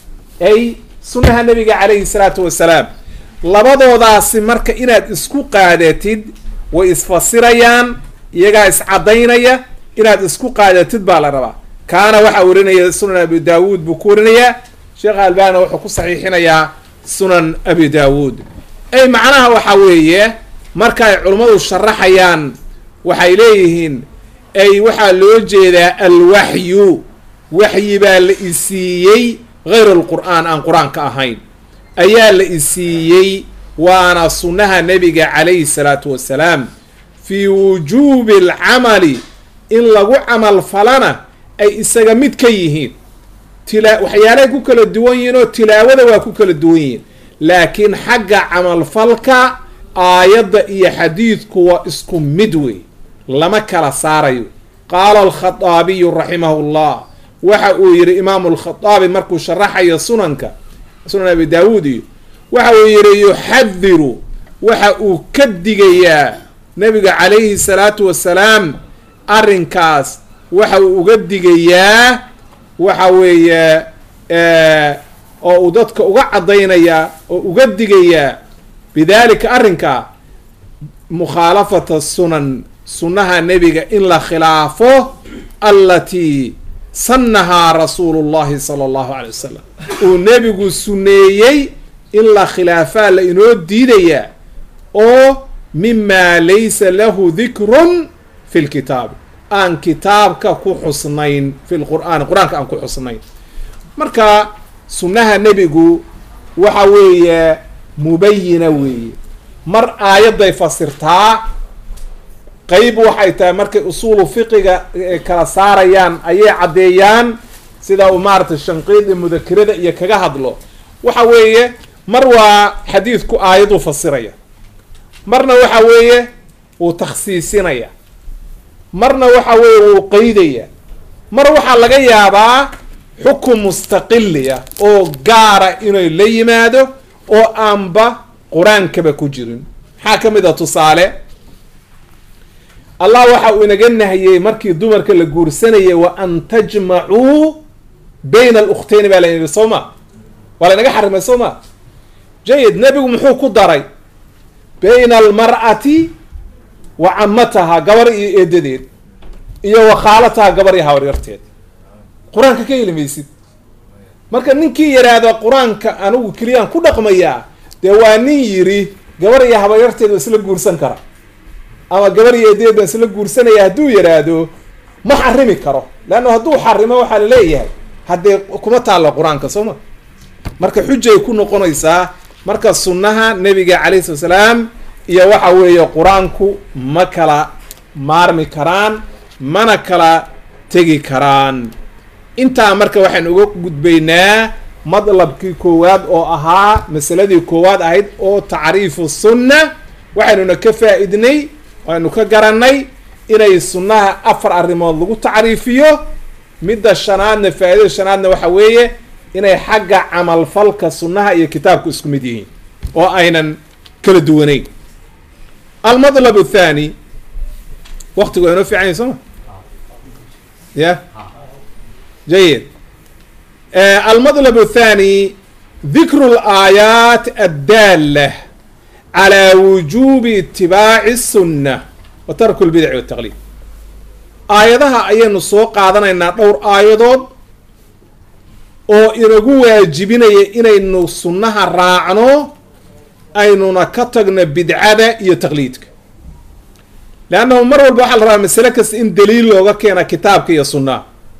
ay sunnaha nabiga calayhi salaatu wasalaam labadoodaasi marka inaad isku qaadatid way isfasirayaan iyagaa iscadaynaya inaad isku qaadatid baa la rabaa kaana waxaa warinaya sunan abi daawuud buu ku warinayaa sheekh albana wuxuu ku saxiixinayaa sunan abi daawuud ay macnaha waxaa weeye marka ay culummadu sharaxayaan waxay leeyihiin ay waxaa loo jeedaa alwaxyu waxyi baa la isiiyey hayr alqur'aan aan qur-aanka ahayn ayaa la isiiyey waana sunnaha nebiga calayhi salaatu wasalaam fii wujuubi alcamali in lagu camal falana ay isaga mid ka yihiin tila waxyaalahay ku kala duwan yihiin oo tilaawada waa ku kala duwan yihiin laakiin xagga camalfalka aayadda iyo xadiidku waa isku mid wey lama kala saarayo qaala alkhaaabiyu raximahu llah waxa uu yidhi imaamu alkhaaabi markuu sharaxayo sunanka sunan abi daawuud iyo waxa uu yidhi yuxadiru waxa uu ka digayaa nabiga calayhi salaatu wasalaam arrinkaas waxa uu uga digayaa waxa weeye oo uu dadka uga caddaynayaa oo uga digayaa bidalika arrinkaa mukhaalafata sunan sunnaha nebiga in la khilaafo allatii sannahaa rasuulu llahi sala allahu calay wasalam uu nebigu sunneeyey in la khilaafaa la inoo diidayaa oo mima laysa lahu dikrun fi lkitaabi aan kitaabka ku xusnayn fi lqur'aani qur-aanka aan ku xusnayn marka sunnaha nebigu waxa weeye mubayina weeye mar aayadday fasirtaa qeyb waxay tahay markay usuulu fiqiga kala saarayaan ayay caddeeyaan sida uu maaragtay shanqiid iyo mudakirada iyo kaga hadlo waxa weeye mar waa xadiidku aayaduu fasiraya marna waxa weeye wuu takhsiisinaya marna waxa weeye wuu qeydaya mar waxaa laga yaabaa xukun mustaqiliya oo gaara inay la yimaado oo aanba qur-aankaba ku jirin maxaa ka mid a tusaale allah waxa uu inaga nahiyey markii dumarka la guursanayay wa an tajmacuu bayna alukhteyni baa la yidhi soo ma waa laynaga xarimay soo ma jayid nebigu muxuu ku daray bayna almar'ati wa camataha gabar iyo eedadeed iyo wa khaalataha gabar iyo habaryarteed qur-aanka ka heli maysid marka ninkii yidhaahda qur-aanka anigu keliyaan ku dhaqmayaa dee waa nin yiri gabar iyo habaryarteed waa isla guursan kara ama gabar iyo eedadeed baan isla guursanaya hadduu yidhaahdo ma xarimi karo leanna hadduu xarimo waxaa la leeyahay haddee kuma taalla qur-aanka soo ma marka xujay ku noqonaysaa marka sunnaha nebiga calayhi sala salaam iyo waxa weeye qur-aanku ma kala maarmi karaan mana kala tegi karaan intaa marka waxaan uga gudbaynaa madlabkii koowaad oo ahaa masaladii koowaad ahayd oo tacriifu sunna waxaynuna ka faa-idnay waanu ka garanay inay sunnaha afar arrimood lagu tacriifiyo midda shanaadna faa-idada shanaadna waxa weeye inay xagga camalfalka sunnaha iyo kitaabku isku mid yihiin oo aynan kala duwaneyn almadlab athani waktigu waa inoo fiican yahy sooma ya jayid almadlab athani dikru laayaat addaala calى wujubi itibaaci الsunna wa tarku lbidaci wataqliid aayadaha ayaynu soo qaadanaynaa dhowr aayadood oo inagu waajibinaya inaynu sunnaha raacno aynuna ka tagno bidcada iyo taqliidka leannahu mar walba waxaa la rabaa masale kasta in daliil looga keena kitaabka iyo sunnaha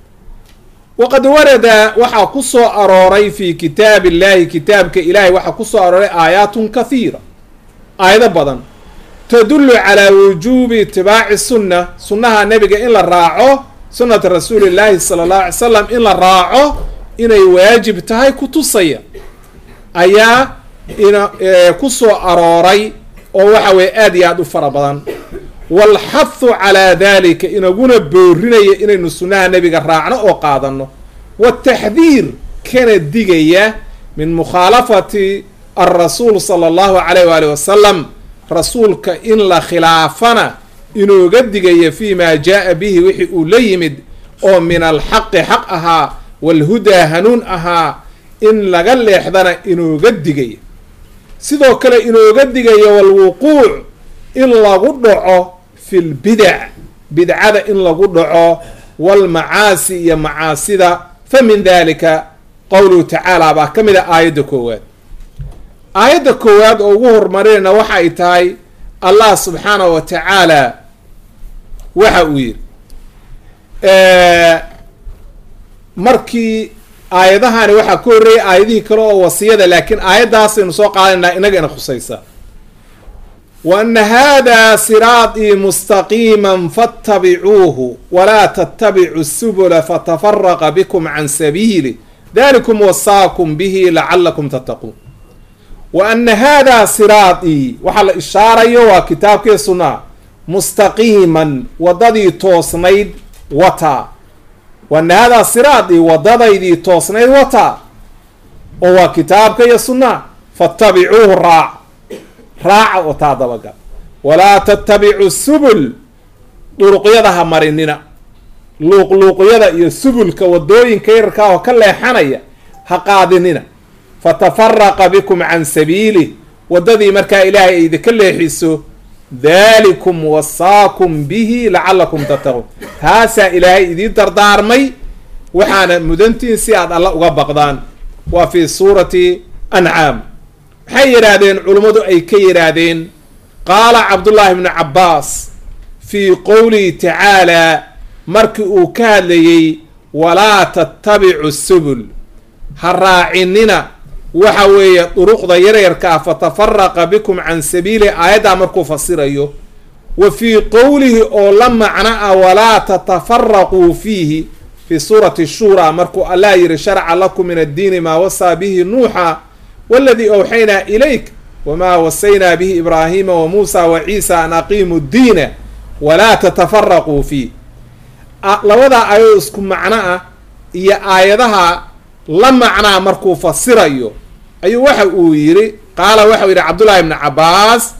waqad warada waxaa ku soo arooray fi kitaab illahi kitaabka ilahay waxaa ku soo arooray aayaatun kathiira aayado badan tadullu calaa wujuubi itibaaci sunna sunnaha nebiga in la raaco sunnata rasuuli llaahi sala allahu alay salam in la raaco inay waajib tahay ku tusaya ayaa ina ku soo arooray oo waxa weye aad iyo aad u fara badan waalxathu calaa dalika inaguna boorinaya inaynu sunnaha nebiga raacno oo qaadano wataxdiir kana digaya min mukhaalafati alrasuul sala allahu alayh waali wasalam rasuulka in la khilaafana inooga digaya fi ma jaa bihi wixii uu la yimid oo min alxaqi xaq ahaa walhudaa hanuun ahaa in laga leexdana inooga digaya sidoo kale inooga digaya walwuquuc in lagu dhaco fi lbidac bidcada in lagu dhaco walmacaasi iyo macaasida fa min dalika qowluhu tacaala baa ka mid a aayadda koowaad aayadda koowaad oo ugu horumarinayna waxa ay tahay allah subxaanahu wa tacaala waxa uu yidhi markii aayadahani waxaa ka horreeyay aayadihii kale oo wasiyada laakiin aayaddaasaynu soo qaadanaynaa inaga ina khusaysa wa ana hada siraatii mustaqiima fattabicuuhu walaa tattabicu subula fatafaraqa bikum can sabiili dalikum wasaakum bihi lacalakum tattaquun wa ana hada siraatii waxaa la ishaarayo waa kitaabkii sunnaha mustaqiiman waddadii toosnayd wataa wa ana haadaa siraatii waddadaydii toosnayd wataa oo waa kitaabka iyo sunnaha fattabicuuhu raac raaca oo taa dabagal walaa tattabicu subul duruqyada ha marinina luuqluuqyada iyo subulka waddooyinka yarkaa oo ka leexanaya ha qaadinina fatafaraqa bikum can sabiilih waddadii markaa ilaahay ay idinka leexiso dalikum wasaakum bihi lacalakum tattaquun taasaa ilaahay idiin dardaarmay waxaana mudantiin si aad alla uga baqdaan waa fi suurati ancaam maxay yidhaahdeen culummadu ay ka yidhaahdeen qaala cabdullaahi bnu cabbaas fii qowlihi tacaalaa markii uu ka hadlayey walaa tattabicu subul ha raacinina waxa weeye duruqda yaryarka ah fatafaraqa bikum can sabiili aayaddaa markuu fasirayo wa fii qowlihi oo la macno ah walaa tatafaraquu fiihi fii suurati shura markuu allah yihi sharca lakum min addiini maa wasaa bihi nuuxa waladii awxaynaa ilayk wamaa wasaynaa bihi ibraahiima wa muusa wa ciisa an aqiimu ddiina walaa tatafaraquu fiih labadaa aayado isku macno ah iyo aayadaha la macnaa markuu fasirayo ayuu waxa uu yidhi qaala waxau yidhi cabdullaahi bnu cabbaas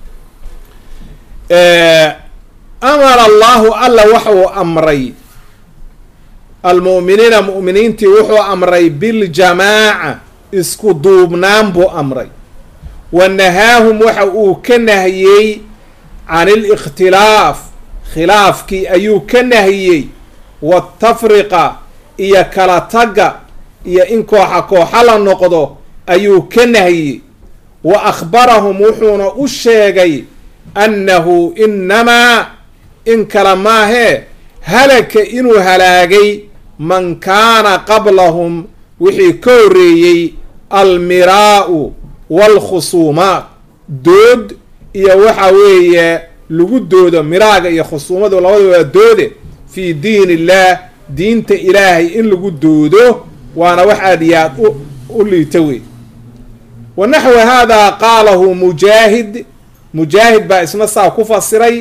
amara allahu alla waxuu amray almu'miniina mu'miniintii wuxuu amray biljamaaca isku duubnaan buu amray wa nahaahum waxa uu ka nahiyey can ilikhtilaaf khilaafkii ayuu ka nahiyey watafriqa iyo kala tagga iyo in kooxa kooxa la noqdo ayuu ka nahiyey wa akhbarahum wuxuuna u sheegay annahu inamaa in kala maahee halaka inuu halaagay man kaana qablahum wixii ka horreeyey almiraa'u waalkhusuumaat dood iyo waxa weeye lagu doodo miraaga iyo khusuumadu labada waa doode fii diin illaah diinta ilaahay in lagu doodo waana wax aad iyo aad u liita wey wa naxwa haadaa qaalahu mujaahid mujaahid baa isna saa ku fasiray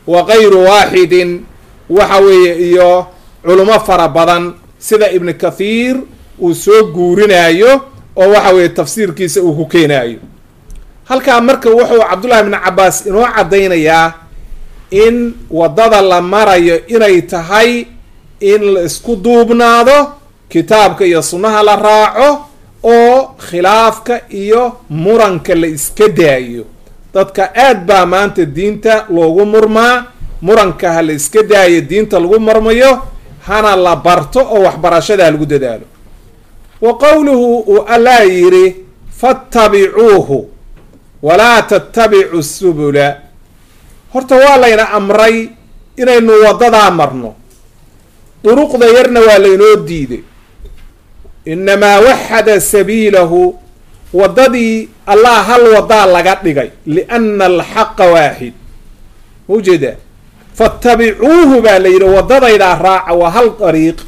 wa kayru waaxidin waxa weeye iyo culimo fara badan sida ibnu kathiir uu soo guurinayo oo waxa weeye tafsiirkiisa uu ku keenayo halkaa marka wuxuu cabdullahi bni cabaas inoo caddaynayaa in waddada la marayo inay tahay in la isku duubnaado kitaabka iyo sunnaha la raaco oo khilaafka iyo muranka la iska daayo dadka aad baa maanta diinta loogu murmaa muranka ha la iska daayo diinta lagu marmayo hana la barto oo waxbarashada lagu dadaalo wa qowluhu uu allaa yidhi fattabicuuhu walaa tattabicu subula horta waa layna amray inaynu waddadaa marno duruqda yarna waa laynoo diiday inamaa waxada sabiilahu waddadii allah hal waddaa laga dhigay liana alxaqa waaxid maujeedaa fattabicuuhu baa la yidhi waddadaydaa raaca waa hal dariiq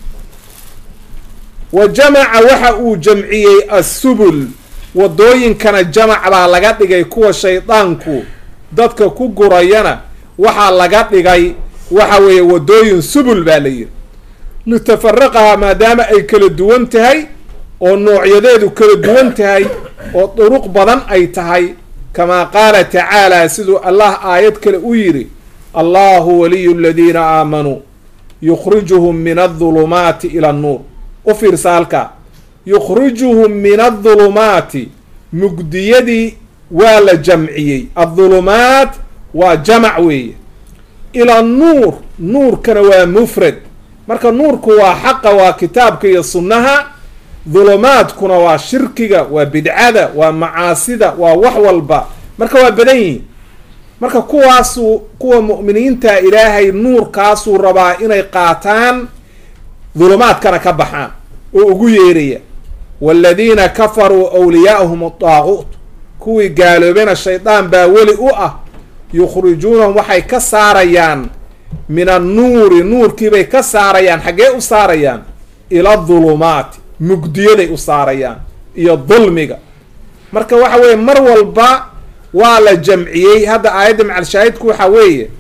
wa jamaca waxa uu jamciyey assubul waddooyinkana jamac baa laga dhigay kuwa shaydaanku dadka ku gurayana waxaa laga dhigay waxa weeye waddooyin subul baa la yidhi litafaraqaha maadaama ay kala duwan tahay oo noocyadeedu kala duwan tahay oo duruq badan ay tahay kamaa qaala tacaala siduu allah aayad kale u yidhi allahu waliyu aladiina aamanuu yukhrijuhum min adulumaati ila annuur u fiirsa halkaa yukhrijuhum min adulumaati mugdiyadii waa la jamciyey adulumaat waa jamac weeye ila nuur nuurkana waa mufrad marka nuurku waa xaqa waa kitaabka iyo sunnaha dulumaadkuna waa shirkiga waa bidcada waa macaasida waa wax walba marka waa badan yihiin marka kuwaasuu kuwa mu'miniinta ilaahay nuurkaasuu rabaa inay qaataan dulumaadkana ka baxaan oo ugu yeeraya waaladiina kafaruu wliyaa'uhum adaaquut kuwii gaaloobena shaydaan baa weli u ah yukhrijuunahum waxay ka saarayaan min annuuri nuurkiibay ka saarayaan xaggee u saarayaan ila dulumaati mugdiyaday u saarayaan iyo dulmiga marka waxa weeye mar walba waa la jamciyey hadda aayadda macalshaahidku waxa weeye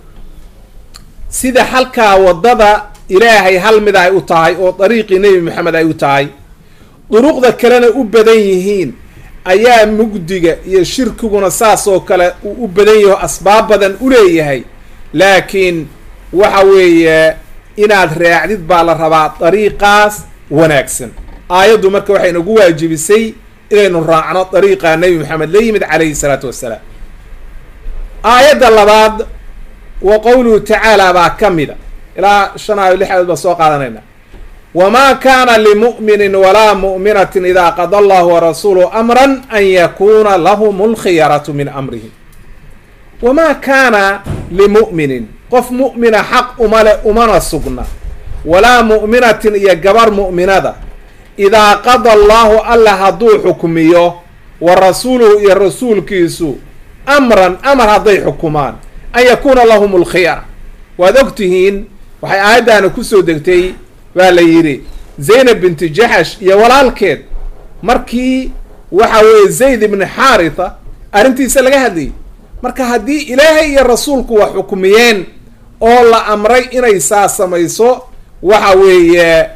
sida halkaa waddada ilaahay hal mid ay u tahay oo dariiqii nebi maxamed ay u tahay duruqda kalena u badan yihiin ayaa mugdiga iyo shirkiguna saas oo kale uu u badan yaho asbaab badan u leeyahay laakiin waxa weeye inaad raacdid baa la rabaa dariiqaas wanaagsan aayaddu marka waxay nagu waajibisay inaynu raacno dariiqa nebi maxamed la yimid calayhi salaatu wassalaam aayadda labaad wa qowluhu tacaala baa ka mida ilaa shan aayo lix aayood baan soo qaadanayna wamaa kaana limu'minin walaa mu'minatin idaa qada allahu warasuuluhu amran an yakuuna lahum alkhiyaratu min amrihim wamaa kaana limu'minin qof mu'mina xaq umale umana sugna walaa mu'minatin iyo gabar mu'minada idaa qada allaahu alla hadduu xukmiyo wa rasuuluhu iyo rasuulkiisu amran amar hadday xukumaan an yakuuna lahum alkhiyara waad og tihiin waxay aayaddaana kusoo degtay baa la yidhi zaynab binti jaxash iyo walaalkeed markii waxa weeye zayd ibni xaaritha arrintiisa laga hadlayay marka haddii ilaahay iyo rasuulku wax xukmiyeen oo la amray inay saa samayso waxa weeye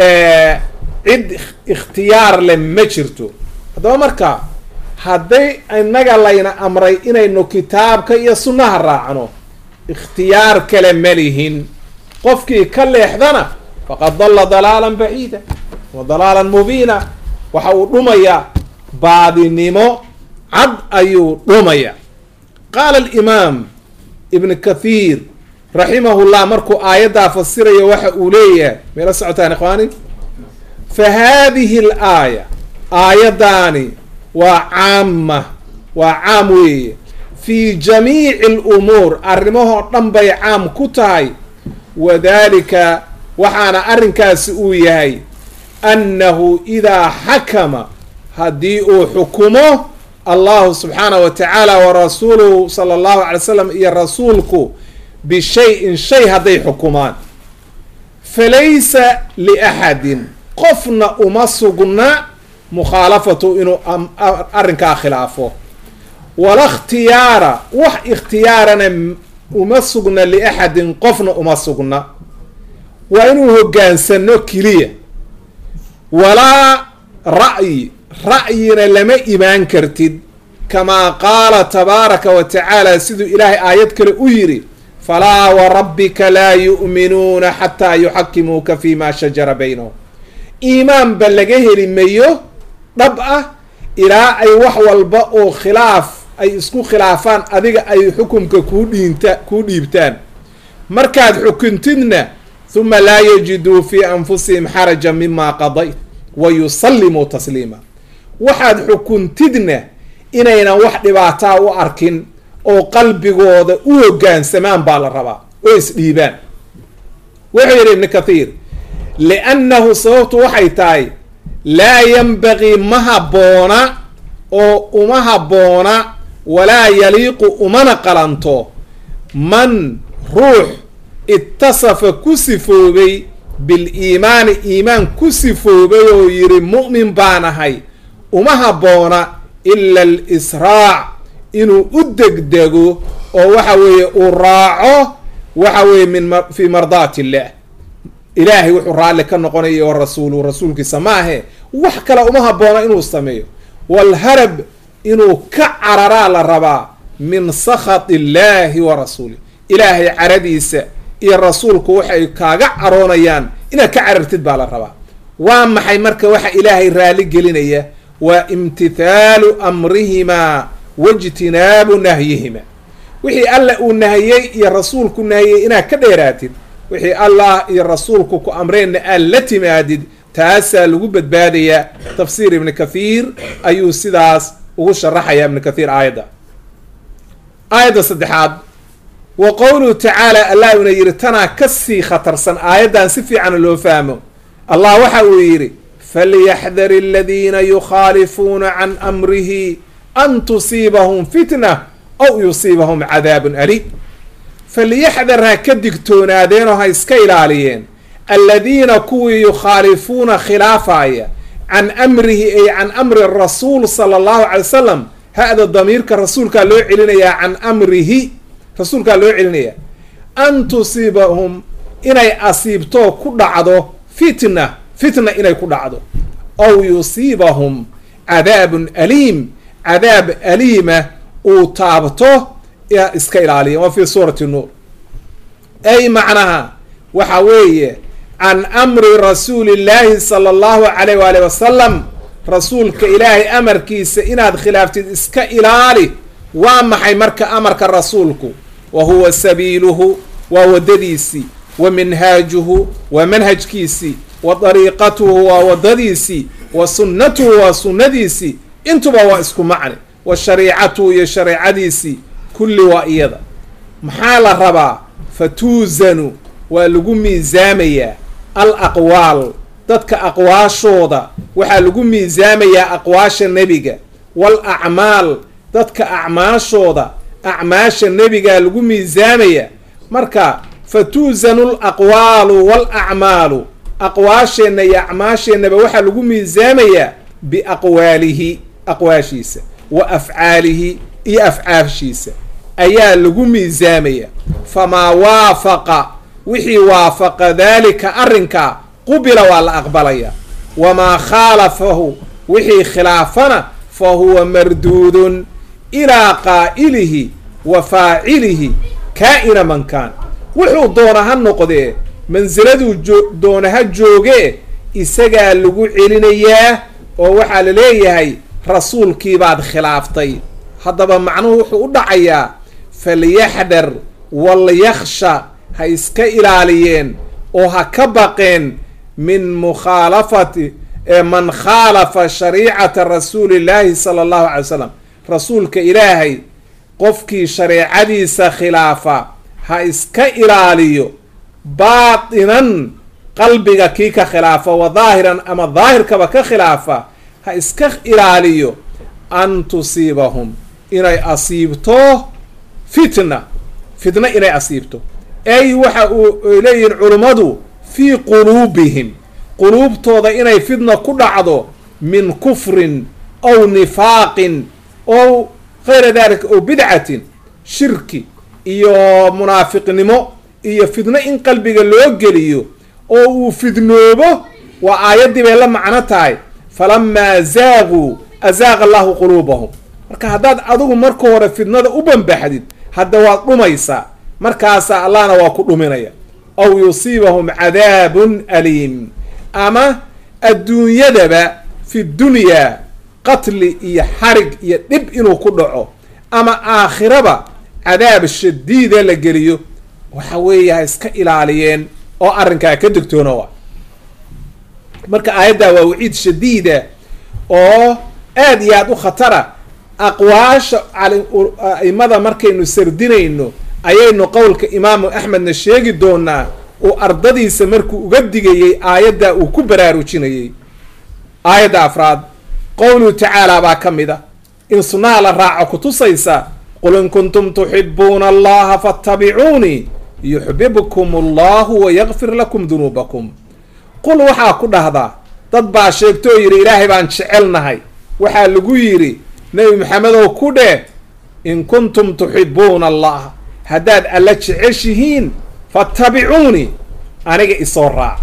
cid ikhtiyaar leh ma jirto haddaba marka hadday innaga layna amray inaynu kitaabka iyo sunnaha raacno ikhtiyaar kale ma lihin qofkii ka leexdana faqad dalla dalaalan baciida wa dalaalan mubiina waxa uu dhumayaa baadinimo cad ayuu dhumaya qaala alimaam ibn kathiir raximahullah markuu aayaddaa fasirayo waxa uu leeyahay meela socotaan ikhwaani fa haadihi al aaya aayaddaani waa caama waa caam weeye fii jamiici alumuur arrimahoo dhan bay caam ku tahay wadaalika waxaana arrinkaasi uu yahay annahu idaa xakama haddii uu xukumo allahu subxaanahu wa tacaala wa rasuuluhu sala allahu alay slam iyo rasuulku bishay-in shay hadday xukumaan falaysa liaxadin qofna uma sugna mukhaalafatu inuu arrinkaa khilaafo wala ikhtiyaara wax ikhtiyaarana uma sugna liaxadin qofna uma sugna waa inuu hoggaansano keliya walaa ra'yi ra'yina lama imaan kartid kamaa qaala tabaaraka wa tacaala siduu ilaahay aayad kale u yidhi falaa warabbika laa yu'minuuna xataa yuxakimuuka fi ma shajara baynahum iimaanba laga heli mayo dhab ah ilaa ay wax walba oo khilaaf ay isku khilaafaan adiga ay xukumka kuu dhiinta kuu dhiibtaan markaad xukuntidna huma laa yajiduu fii anfusihim xarajan mima qadayt wa yusallimuu tasliima waxaad xukuntidna inaynan wax dhibaataa u arkin oo qalbigooda u hoggaansamaan baa la rabaa oo isdhiibaan wuxuu yidhi ibnu kathiir liannahu sababtu waxay tahay laa yanbagii ma habboona oo uma habboona walaa yaliiqu umana qalanto man ruux itasafa ku sifoobay biliimaani iimaan ku sifoobay oo yidhi mu'min baan ahay uma habboona ila alisraac inuu u degdego oo waxa weeye uu raaco waxa weeye min fii mardaati illah ilaahay wuxuu raalli ka noqonaya wa rasuulu rasuulkiisa ma ahe wax kale uma habboona inuu sameeyo walharab inuu ka cararaa la rabaa min sakhat illaahi wa rasuulih ilaahay caradiisa iyo rasuulku waxay kaaga caroonayaan inaad ka carartid baa la rabaa waa maxay marka waxa ilaahay raali gelinaya waa imtithaalu amrihimaa waijtinaabu nahyihima wixii alla uu nahiyey iyo rasuulku nahiyey inaad ka dheeraatid wixii allah iyo rasuulku ku amreenna aad la timaadid taasaa lagu badbaadayaa tafsiir ibni kathiir ayuu sidaas ugu sharaxayaa ibnu kathiir aayadda aayadda saddexaad wa qowluhu tacaala allah una yidhi tanaa kasii khatarsan aayaddan si fiican loo fahmo allah waxa uu yidhi falyaxdar aladiina yukhaalifuuna can amrihi an tusiibahum fitna aw yusiibahum cadaabun aliim falyaxdar ha ka digtoonaadeenoo ha iska ilaaliyeen aladiina kuwii yukhaalifuuna khilaafaya can amrihi ay can amri rasuul sala allahu calay wasalam ha-da damiirka rasuulkaa loo celinayaa can amrihi rasuulkaa loo celinayaa an tusiibahum inay asiibtoo ku dhacdo fitna fitna inay ku dhacdo aw yusiibahum cadaabun aliim cadaab aliima uu taabto iska ilaaliya waa fi suurati nuur ay macnaha waxa weeye can amri rasuuli llaahi sala allahu calayh waali wasalam rasuulka ilaahay amarkiisa inaad khilaaftid iska ilaali waa maxay marka amarka rasuulku wa huwa sabiiluhu waa waddadiisii wa minhaajuhu waa manhajkiisii wa dariiqatuhu waa waddadiisii wa sunnatuhu waa sunnadiisii intuba waa isku macni wa shariicatuhu iyo shareecadiisii kulli waa iyada maxaa la rabaa fatuusanu waa lagu miisaamayaa al aqwaal dadka aqwaashooda waxaa lagu miisaamayaa aqwaasha nebiga wal acmaal dadka acmaashooda acmaasha nebigaa lagu miisaamaya marka fatuusanu l aqwaalu wal acmaalu aqwaasheenna iyo acmaasheennaba waxaa lagu miisaamayaa biaqwaalihi aqwaashiisa wa afcaalihi iyo afcaashiisa ayaa lagu miisaamaya famaa waafaqa wixii waafaqa daalika arrinkaa qubila waa la aqbalaya wamaa khaalafahu wixii khilaafana fa huwa marduudun ilaa qaa'ilihi wa faacilihi kaa-ina man kaan wuxuu doona ha noqdee mansiladuu doona ha joogee isagaa lagu celinayaa oo waxaa la leeyahay rasuulkiibaad khilaaftay haddaba macnuhu wuxuu u dhacayaa falyaxdar walyakhsha ha iska ilaaliyeen oo ha ka baqeen min mukhaalafati man khaalafa shariicata rasuuli llaahi sala allahu calay wasalam rasuulka ilaahay qofkii shareecadiisa khilaafa ha iska ilaaliyo baatinan qalbiga kii ka khilaafa wa daahiran ama daahirkaba ka khilaafa ha iska ilaaliyo an tusiibahum inay asiibto fitna fitna inay asiibto ay waxa uu leeyihiin culummadu fii quluubihim quluubtooda inay fitna ku dhacdo min kufrin aw nifaaqin ow kayra dalika ow bidcatin shirki iyo munaafiqnimo iyo fidno in qalbiga loo geliyo oo uu fidnoobo waa aayaddii bay la macno tahay falamaa zaaquu azaaqa allahu quluubahum marka haddaad adigu marka hore fidnada u bambaxdid hadda waad dhumaysaa markaasa allahna waa ku dhuminaya aw yusiibahum cadaabun aliim ama adduunyadaba fi dunyaa qatli iyo xarig iyo dhib inuu ku dhaco ama aakhiraba cadaab shadiida la geliyo waxa weeye ha iska ilaaliyeen oo arrinkaa ka degtoonowa marka aayaddaa waa waciid shadiida oo aad iyo aad u khatara aqwaasha aimada markaynu sardinayno ayaynu qowlka imaamu axmedna sheegi doonaa uu ardadiisa markuu uga digayey aayaddaa uu ku baraarujinayey aayadda afraad qowluhu tacaala baa ka mid a in sunnaha la raaco kutusaysa qul in kuntum tuxibuuna allaha faatabicuunii yuxbibkum allahu wayakfir lakum dunuubakum qul waxaa ku dhahdaa dad baa sheegtoo yidhi ilaahay baan jecelnahay waxaa lagu yidhi nebi maxamedow ku dheh in kuntum tuxibuuna allaha haddaad alla jeceshihiin faatabicuunii aniga isoo raaca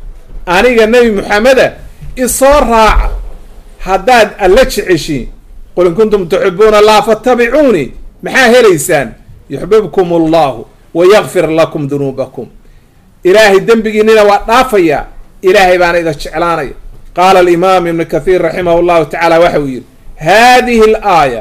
aniga nebi maxameda isoo raaca haddaad alla jeceshiin qul in kuntum tuxibuuna allaha faatabicuunii maxaa helaysaan yuxbibkum allahu wayakfir lakum dunuubakum ilaahay dembigiinina waa dhaafayaa ilaahay baana ida jeclaanaya qaala alimaam ibnu kathiir raximah llahu tacaala waxa uu yidhi haadihi alaaya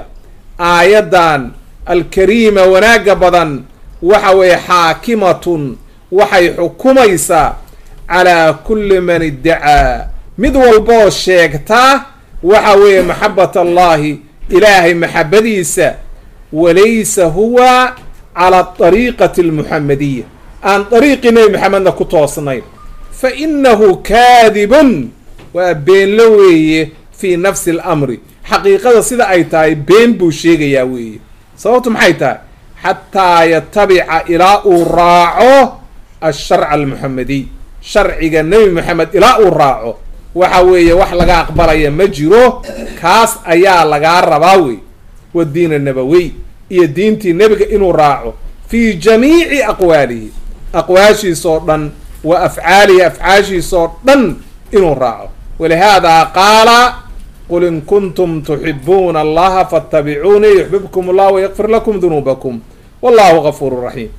aayaddan alkariima wanaagga badan waxa weeye xaakimatun waxay xukumaysaa calaa kulli man iddacaa mid walboo sheegtaa waxa weeye maxabat allahi ilaahay maxabadiisa walaysa huwa cala ariiqati almuxamadiya aan dariiqii nebi maxamedna ku toosnayn fa inahu kaadibun waa beenlo weeye fii nafsi alamri xaqiiqada sida ay tahay been buu sheegayaa weeye sababtu maxay tahay xataa yatabica ilaa uu raaco asharca almuxamadiy sharciga nebi maxamed ilaa uu raaco waxa weeye wax laga aqbalaya ma jiro kaas ayaa lagaa rabaa wey wadiin anabawey iyo diintii nebiga inuu raaco fii jamiici aqwaalihi aqwaashiisoo dhan wa afcaalihi afcaashiisoo dhan inuu raaco walihaadaa qaala qul in kuntum tuxibuuna allaha faatabicuunii yuxbibkum allah wayakfir lakum dunuubakum wallahu gafuuru raxiim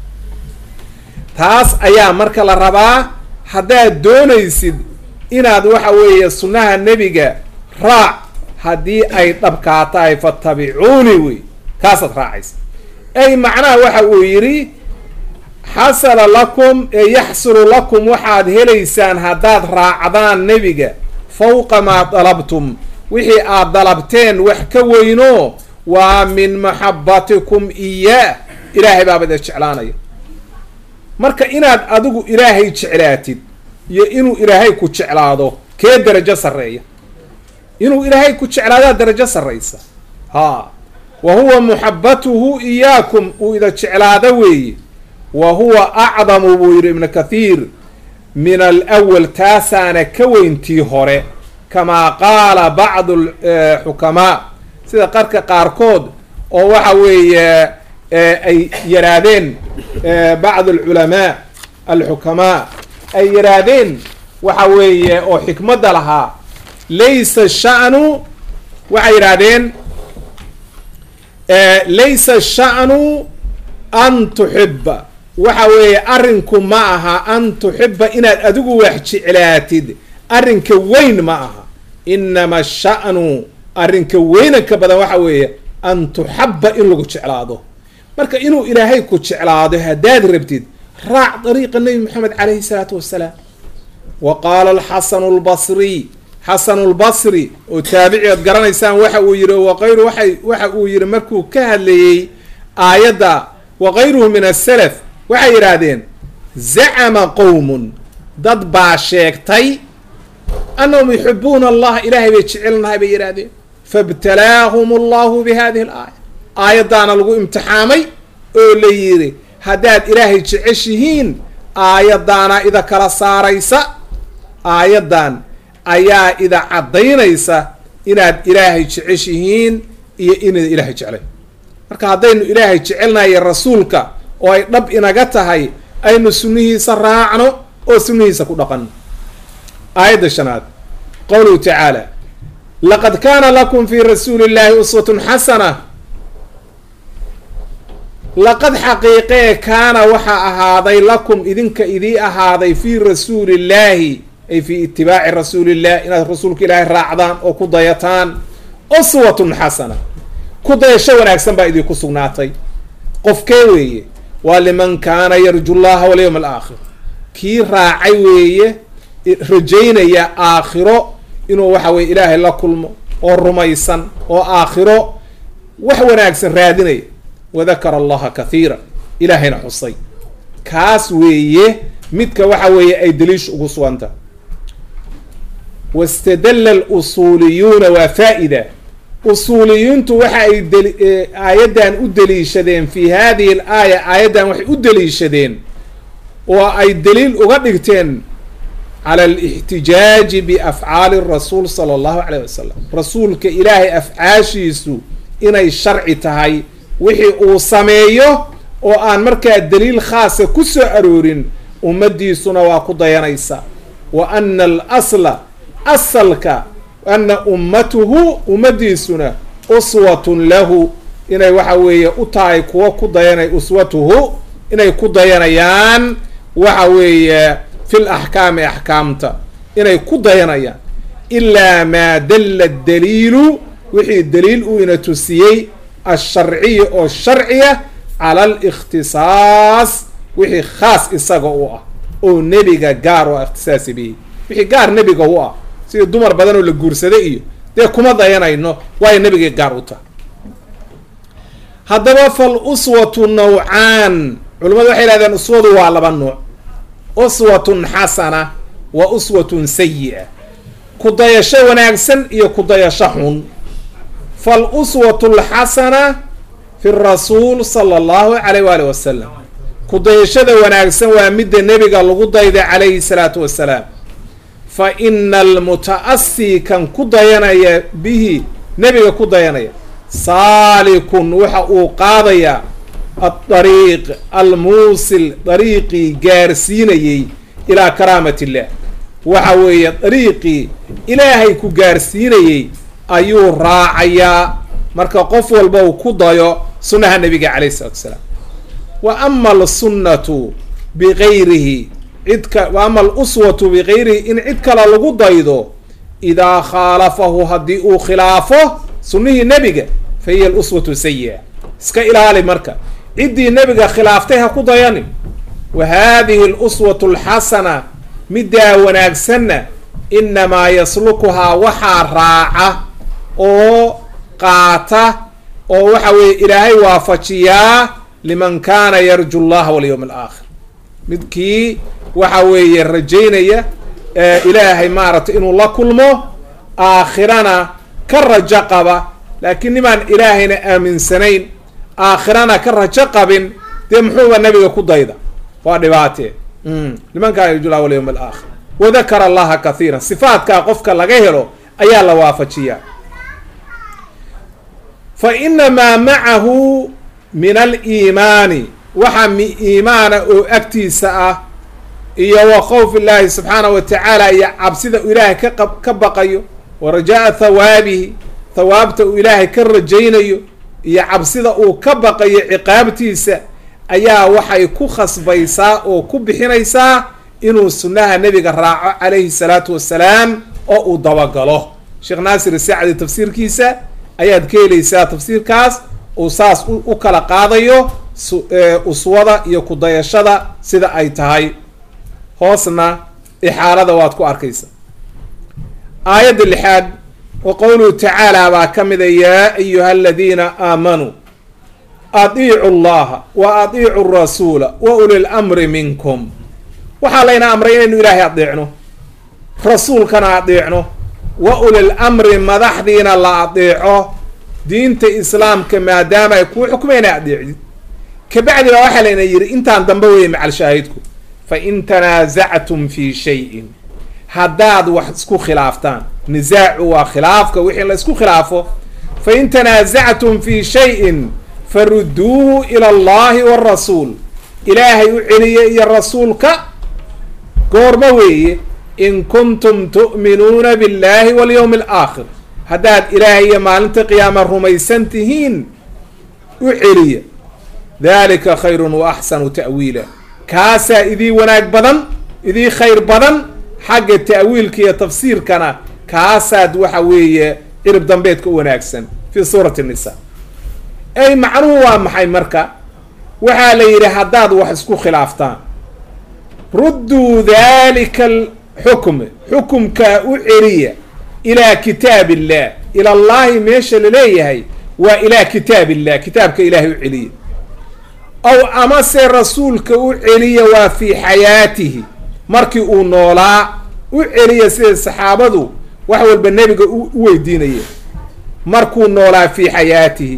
taas ayaa marka la rabaa haddaad doonaysid inaad waxa weeye sunnaha nebiga raac haddii ay dhabkaa tahay faatabicuuni wey kaasaad raacaysa ay macnaha waxa uu yidhi xasala lakum ee yaxsulu lakum waxaad helaysaan haddaad raacdaan nebiga fawqa maa dalabtum wixii aad dalabteen wax ka weyno waa min maxabatikum iyaa ilaahay baaba ida jeclaanaya marka inaad adigu ilaahay jeclaatid iyo inuu ilaahay ku jeclaado kee darajo sarreeya inuu ilaahay ku jeclaadaa darajo sarraysa haa wa huwa muxabatuhu iyaakum uu ida jeclaado weeye wa huwa acdamu buu yidhi ibnu kathiir min alawal taasaana ka weyntii hore kamaa qaala bacdu xukamaa sida qarka qaarkood oo waxa weeye ay yaraadeen bacdu alculamaa alxukamaa ay yaraadeen waxa weeye oo xikmadda lahaa laysa sha'nu waxay yidhaahdeen laysa sha'nu an tuxiba waxa weeye arrinku ma aha an tuxiba inaad adigu wax jeclaatid arrinka weyn ma aha inama sha'nu arrinka weynanka badan waxa weeye an tuxaba in lagu jeclaado marka inuu ilaahay ku jeclaado haddaad rabtid raac dariiqa nebi moxamed calayhi salaatu wassalaam wa qaala alxasanu lbasriy xasanu lbasri oo taabici ood garanaysaan waxa uu yihi waqayru waay waxa uu yihi markuu ka hadlayey aayadda waqayruhu min asalaf waxay yidhaahdeen zacama qowmun dad baa sheegtay annahum yuxibuuna allaha ilaahay bay jecelnahay bay yidhaahdeen faibtalaahum allahu bi hadihi alaaya aayaddaana lagu imtixaamay oo la yidhi haddaad ilaahay jeceshihiin aayaddaana ida kala saaraysa aayaddan ayaa ida caddaynaysa inaad ilaahay jeceshihiin iyo inaad ilaahay jeclay marka haddaynu ilaahay jecelnayo rasuulka oo ay dhab inaga tahay aynu sunnihiisa raacno oo sunnihiisa ku dhaqanno aayadda shanaad qowluhu tacaala laqad kaana lakum fi rasuuli llahi uswatun xasana laqad xaqiiqee kaana waxaa ahaaday lakum idinka idii ahaaday fii rasuuli llaahi ay fii itibaaci rasuulillah inaad rasuulka ilaahay raacdaan oo ku dayataan uswatun xasana ku dayasho wanaagsan baa idinku sugnaatay qofkee weeye waa liman kaana yarju llaha walyawm alaakhir kii raacay weeye rajaynaya aakhiro inuu waxa weye ilaahay la kulmo oo rumaysan oo aakhiro wax wanaagsan raadinaya wadakara allaha kathiira ilaahayna xusay kaas weeye midka waxa weeye ay daliish ugu suganta wastadalla alusuuliyuuna waa faa-ida usuuliyiintu waxa ay dali aayaddan u daliishadeen fi hadihi al aaya aayaddan waxay u daliishadeen oo ay daliil uga dhigteen cala alixtijaaji biafcaali rasuul sala allahu calayh wasalam rasuulka ilaahay afcaashiisu inay sharci tahay wixii uu sameeyo oo aan markaa daliil khaasa ku soo aroorin ummaddiisuna waa ku dayanaysa wa ana alasla asalka ana ummatuhu ummaddiisuna uswatun lahu inay waxa weeye u tahay kuwo ku dayanay uswatuhu inay ku dayanayaan waxa weeye fil axkaami axkaamta inay ku dayanayaan ilaa maa dalla daliilu wixii daliil uu ina tusiyey alsharciya oo sharciya cala alikhtisaas wixii khaas isaga u ah oo nebiga gaar u ah ikhtisaasi bihi wixii gaar nebiga u ah sidii dumar badan oo la guursaday iyo dee kuma dayanayno waayo nebigay gaar u tahay haddaba fal uswatu nawcaan culimmadu waxay yihahdeen uswadu waa laba nuuc uswatun xasana wa uswatun sayi-a ku dayasho wanaagsan iyo ku dayasho xun fal uswatu lxasana fi rasuul sala allahu calayh waali wasalam ku dayashada wanaagsan waa midda nebiga lagu dayday calayhi salaatu wasalaam fa ina almuta-asii kan ku dayanaya bihi nebiga ku dayanaya saalikun waxa uu qaadayaa adariiq almuusil dariiqii gaarsiinayey ilaa karaamat illah waxa weeye dariiqii ilaahay ku gaarsiinayey ayuu raacayaa marka qof walba uu ku dayo sunnaha nabiga calayh isalatu wasalaam wa ama alsunnatu bigayrihi cidka wa ama aluswatu bigayrihi in cid kale lagu daydo idaa khaalafahu haddii uu khilaafo sunnihii nebiga fa hiya aluswatu sayi-a iska ilaali marka ciddii nebiga khilaaftay ha ku dayanin wa haadihi aluswatu alxasana middaa wanaagsanna inamaa yaslukuhaa waxaa raaca oo qaata oo waxa weeye ilaahay waafajiyaa liman kaana yarju llaha walyawm alaakhir midkii waxa weeye rajaynaya ilaahay maaragtay inuu la kulmo aakhirana ka rajo qaba laakiin nimaan ilaahayna aaminsanayn aakhirana ka rajo qabin dee muxuuba nabiga ku dayda waa dhibaatee liman kaana yarju llaha walyawm alaakhir wadakara allaha kathiira sifaatkaa qofka laga helo ayaa la waafajiyaa fa inamaa macahu min aliimaani waxa iimaana oo agtiisa ah iyo wa khawf illaahi subxaana wa tacaala iyo cabsida uu ilaahay ka ka baqayo wa rajaa thawaabihi thawaabta uu ilaahay ka rajaynayo iyo cabsida uu ka baqayo ciqaabtiisa ayaa waxay ku khasbaysaa oo ku bixinaysaa inuu sunnaha nebiga raaco calayhi salaatu wasalaam oo uu dabagalo sheekh naasir sacdi tafsiirkiisa ayaad ka helaysaa tafsiirkaas uu saas u kala qaadayo uswada iyo kudayashada sida ay tahay hoosna ixaalada waad ku arkaysa aayadda lixaad wa qowluhu tacaala baa ka mida yaa ayuha aladiina aamanuu adiicu llaha wa adiicu rasuula wa uli lamri minkum waxaa layna amray inaynu ilaahay adeecno rasuulkana adeecno wa ulil amri madaxdiina la adeeco diinta islaamka maadaama ay kuu xukumayna adeecdid kabacdi baa waxaa layna yidhi intaan dambe weeye macal shaahidku fa in tanaasactum fii shayin haddaad wax isku khilaaftaan nisaacu waa khilaafka wixii la isku khilaafo fa in tanaasactum fii shayin farudduuhu ila allahi warasuul ilaahay u celiya iyo rasuulka goorma weeye in kuntum tu'minuuna billahi walyawmi alaakhir haddaad ilaahay iyo maalinta qiyaama rumaysan tihiin u celiya dalika khayrun wa axsanu ta'wiila kaasaa idii wanaag badan idii khayr badan xagga ta'wiilka iyo tafsiirkana kaasaad waxa weeye cirib dambeedka u wanaagsan fi suurati nisa ay macnuhu waa maxay marka waxaa la yidhi haddaad wax isku khilaaftaan rudduu dalika alxukm xukumkaa u celiya ilaa kitaab illah ila allahi meesha laleeyahay waa ilaa kitaab illah kitaabka ilaahay u celiya aw amase rasuulka u celiya waa fii xayaatihi markii uu noolaa u celiya sida saxaabadu wax walba nebiga u weydiinaya markuu noolaa fii xayaatihi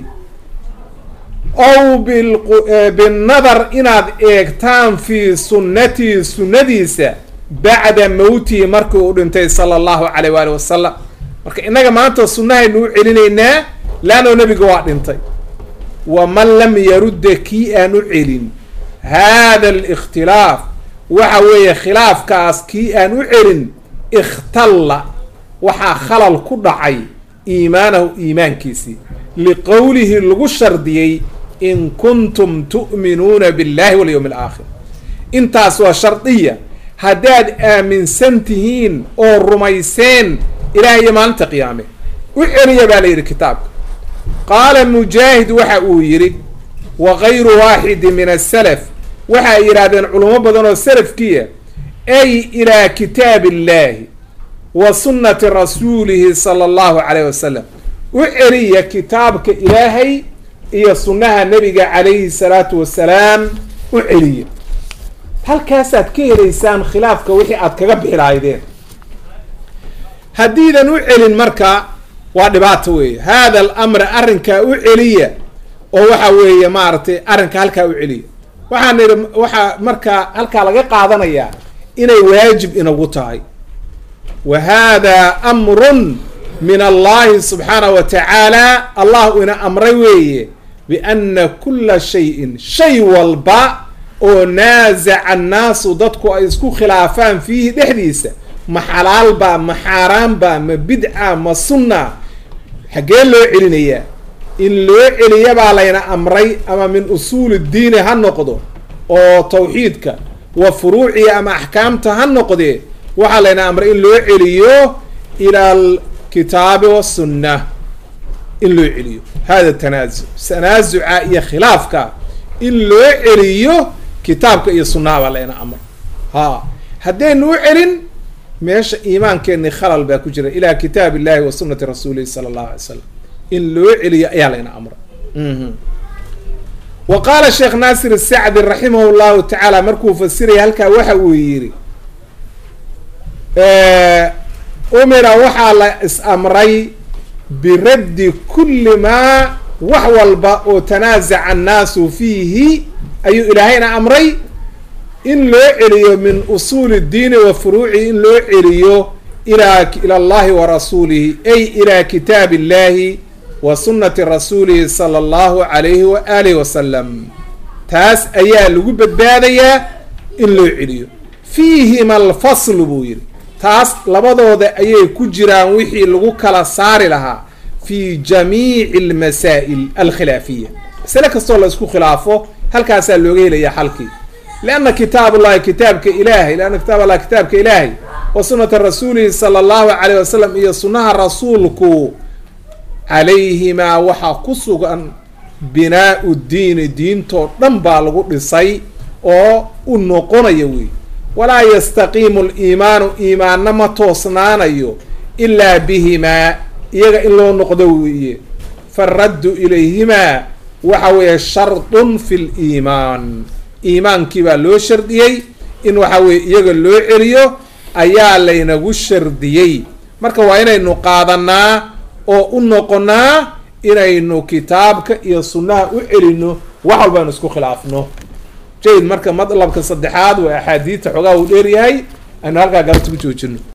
ow binnadar inaad eegtaan fii sunnatihi sunnadiisa bacda mowtihi markii uu dhintay sala allahu caleyh waali wasalam marka innaga maanta sunnahaynu u celinaynaa laanoo nebiga waa dhintay waman lam yarudda kii aan u celin haada alikhtilaaf waxa weeye khilaafkaas kii aan u celin ikhtalla waxaa khalal ku dhacay iimaanahu iimaankiisii liqowlihi lagu shardiyey in kuntum tu'minuuna billahi walyawmi alaakhir intaas waa shardiya haddaad aaminsan tihiin oo rumayseen ilaah iyo maalinta qiyaame u celiya baa la yidhi kitaabka qaala mujaahid waxa uu yidhi wa gayru waaxidi min asalaf waxa ay yidhaahdeen culamo badan oo salafkiya ay ilaa kitaabi illaahi wa sunnati rasuulihi sala allahu calayh wasalam u celiya kitaabka ilaahay iyo sunnaha nebiga calayhi salaatu wasalaam u celiya halkaasaad ka helaysaan khilaafka wixii aad kaga bixi lahaydeen haddiidan u celin marka waa dhibaato weeye haada alamra arrinkaa u celiya oo waxa weeye maaragtay arrinka halkaa u celiya waxaan idhi waxaa markaa halkaa laga qaadanayaa inay waajib inagu tahay wa hada amrun min allahi subxaanahu wa tacaala allah ina amray weeye biana kula shayin shay walba oo naasaca annaasu dadku ay isku khilaafaan fiihi dhexdiisa ma xalaal baa ma xaaraan baa ma bidca ma sunna xaggee loo celinayaa in loo celiya baa layna amray ama min usuuli diini ha noqdo oo tawxiidka wa furuuciya ama axkaamta ha noqdee waxaa layna amray in loo celiyo ila alkitaabi wasunna in loo celiyo hada tanaasuc tanaasuca iyo khilaafka in loo celiyo kitaabka iyo sunnaha baa layna amray ha haddaynu u celin meesha iimaankeeni khalal baa ku jira ilaa kitaab illahi wa sunati rasuulihi sala allahu alay slam in loo celiyo ayaa layna amray wa qaala sheekh naasir asacdi raximah llahu tacaala markuu fasiraya halkaa waxa uu yidhi umira waxaa la is-amray biraddi kulli maa wax walba oo tanaasaca annaasu fiihi ayuu ilaahayna amray in loo celiyo min usuuli diini wa furuucihi in loo celiyo ila ila allahi wa rasuulihi ay ila kitaabi illahi wa sunnati rasuulihi sala allahu calayhi wa aalihi wasalam taas ayaa lagu badbaadayaa in loo celiyo fiihima alfaslu buu yidhi taas labadooda ayay ku jiraan wixii lagu kala saari lahaa fi jamiici almasaa'il alkhilaafiya masale kastoo la isku khilaafo halkaasaa looga helayaa xalkii lianna kitaab ullahi kitaabka ilaahay lianna kitaab allahi kitaabka ilaahay wa sunnata rasuulihi sala allahu calayh wasalam iyo sunnaha rasuulku calayhimaa waxaa ku sugan binaau diini diintoo dhan baa lagu dhisay oo u noqonaya wey walaa yastaqiimu liimaanu iimaanna ma toosnaanayo ilaa bihimaa iyaga in loo noqdo weeye faraddu ilayhimaa waxa weeye shardun fi liimaan iimaankii baa loo shardiyey in waxa weye iyaga loo celiyo ayaa laynagu shardiyey marka waa inaynu qaadanaa oo u noqonaa inaynu kitaabka iyo sunnaha u celino wax walba aynu isku khilaafno jayd marka madlabka saddexaad waa axaadiidta xoogaa uu dheeryahay aynu halkaa galabta ku joojino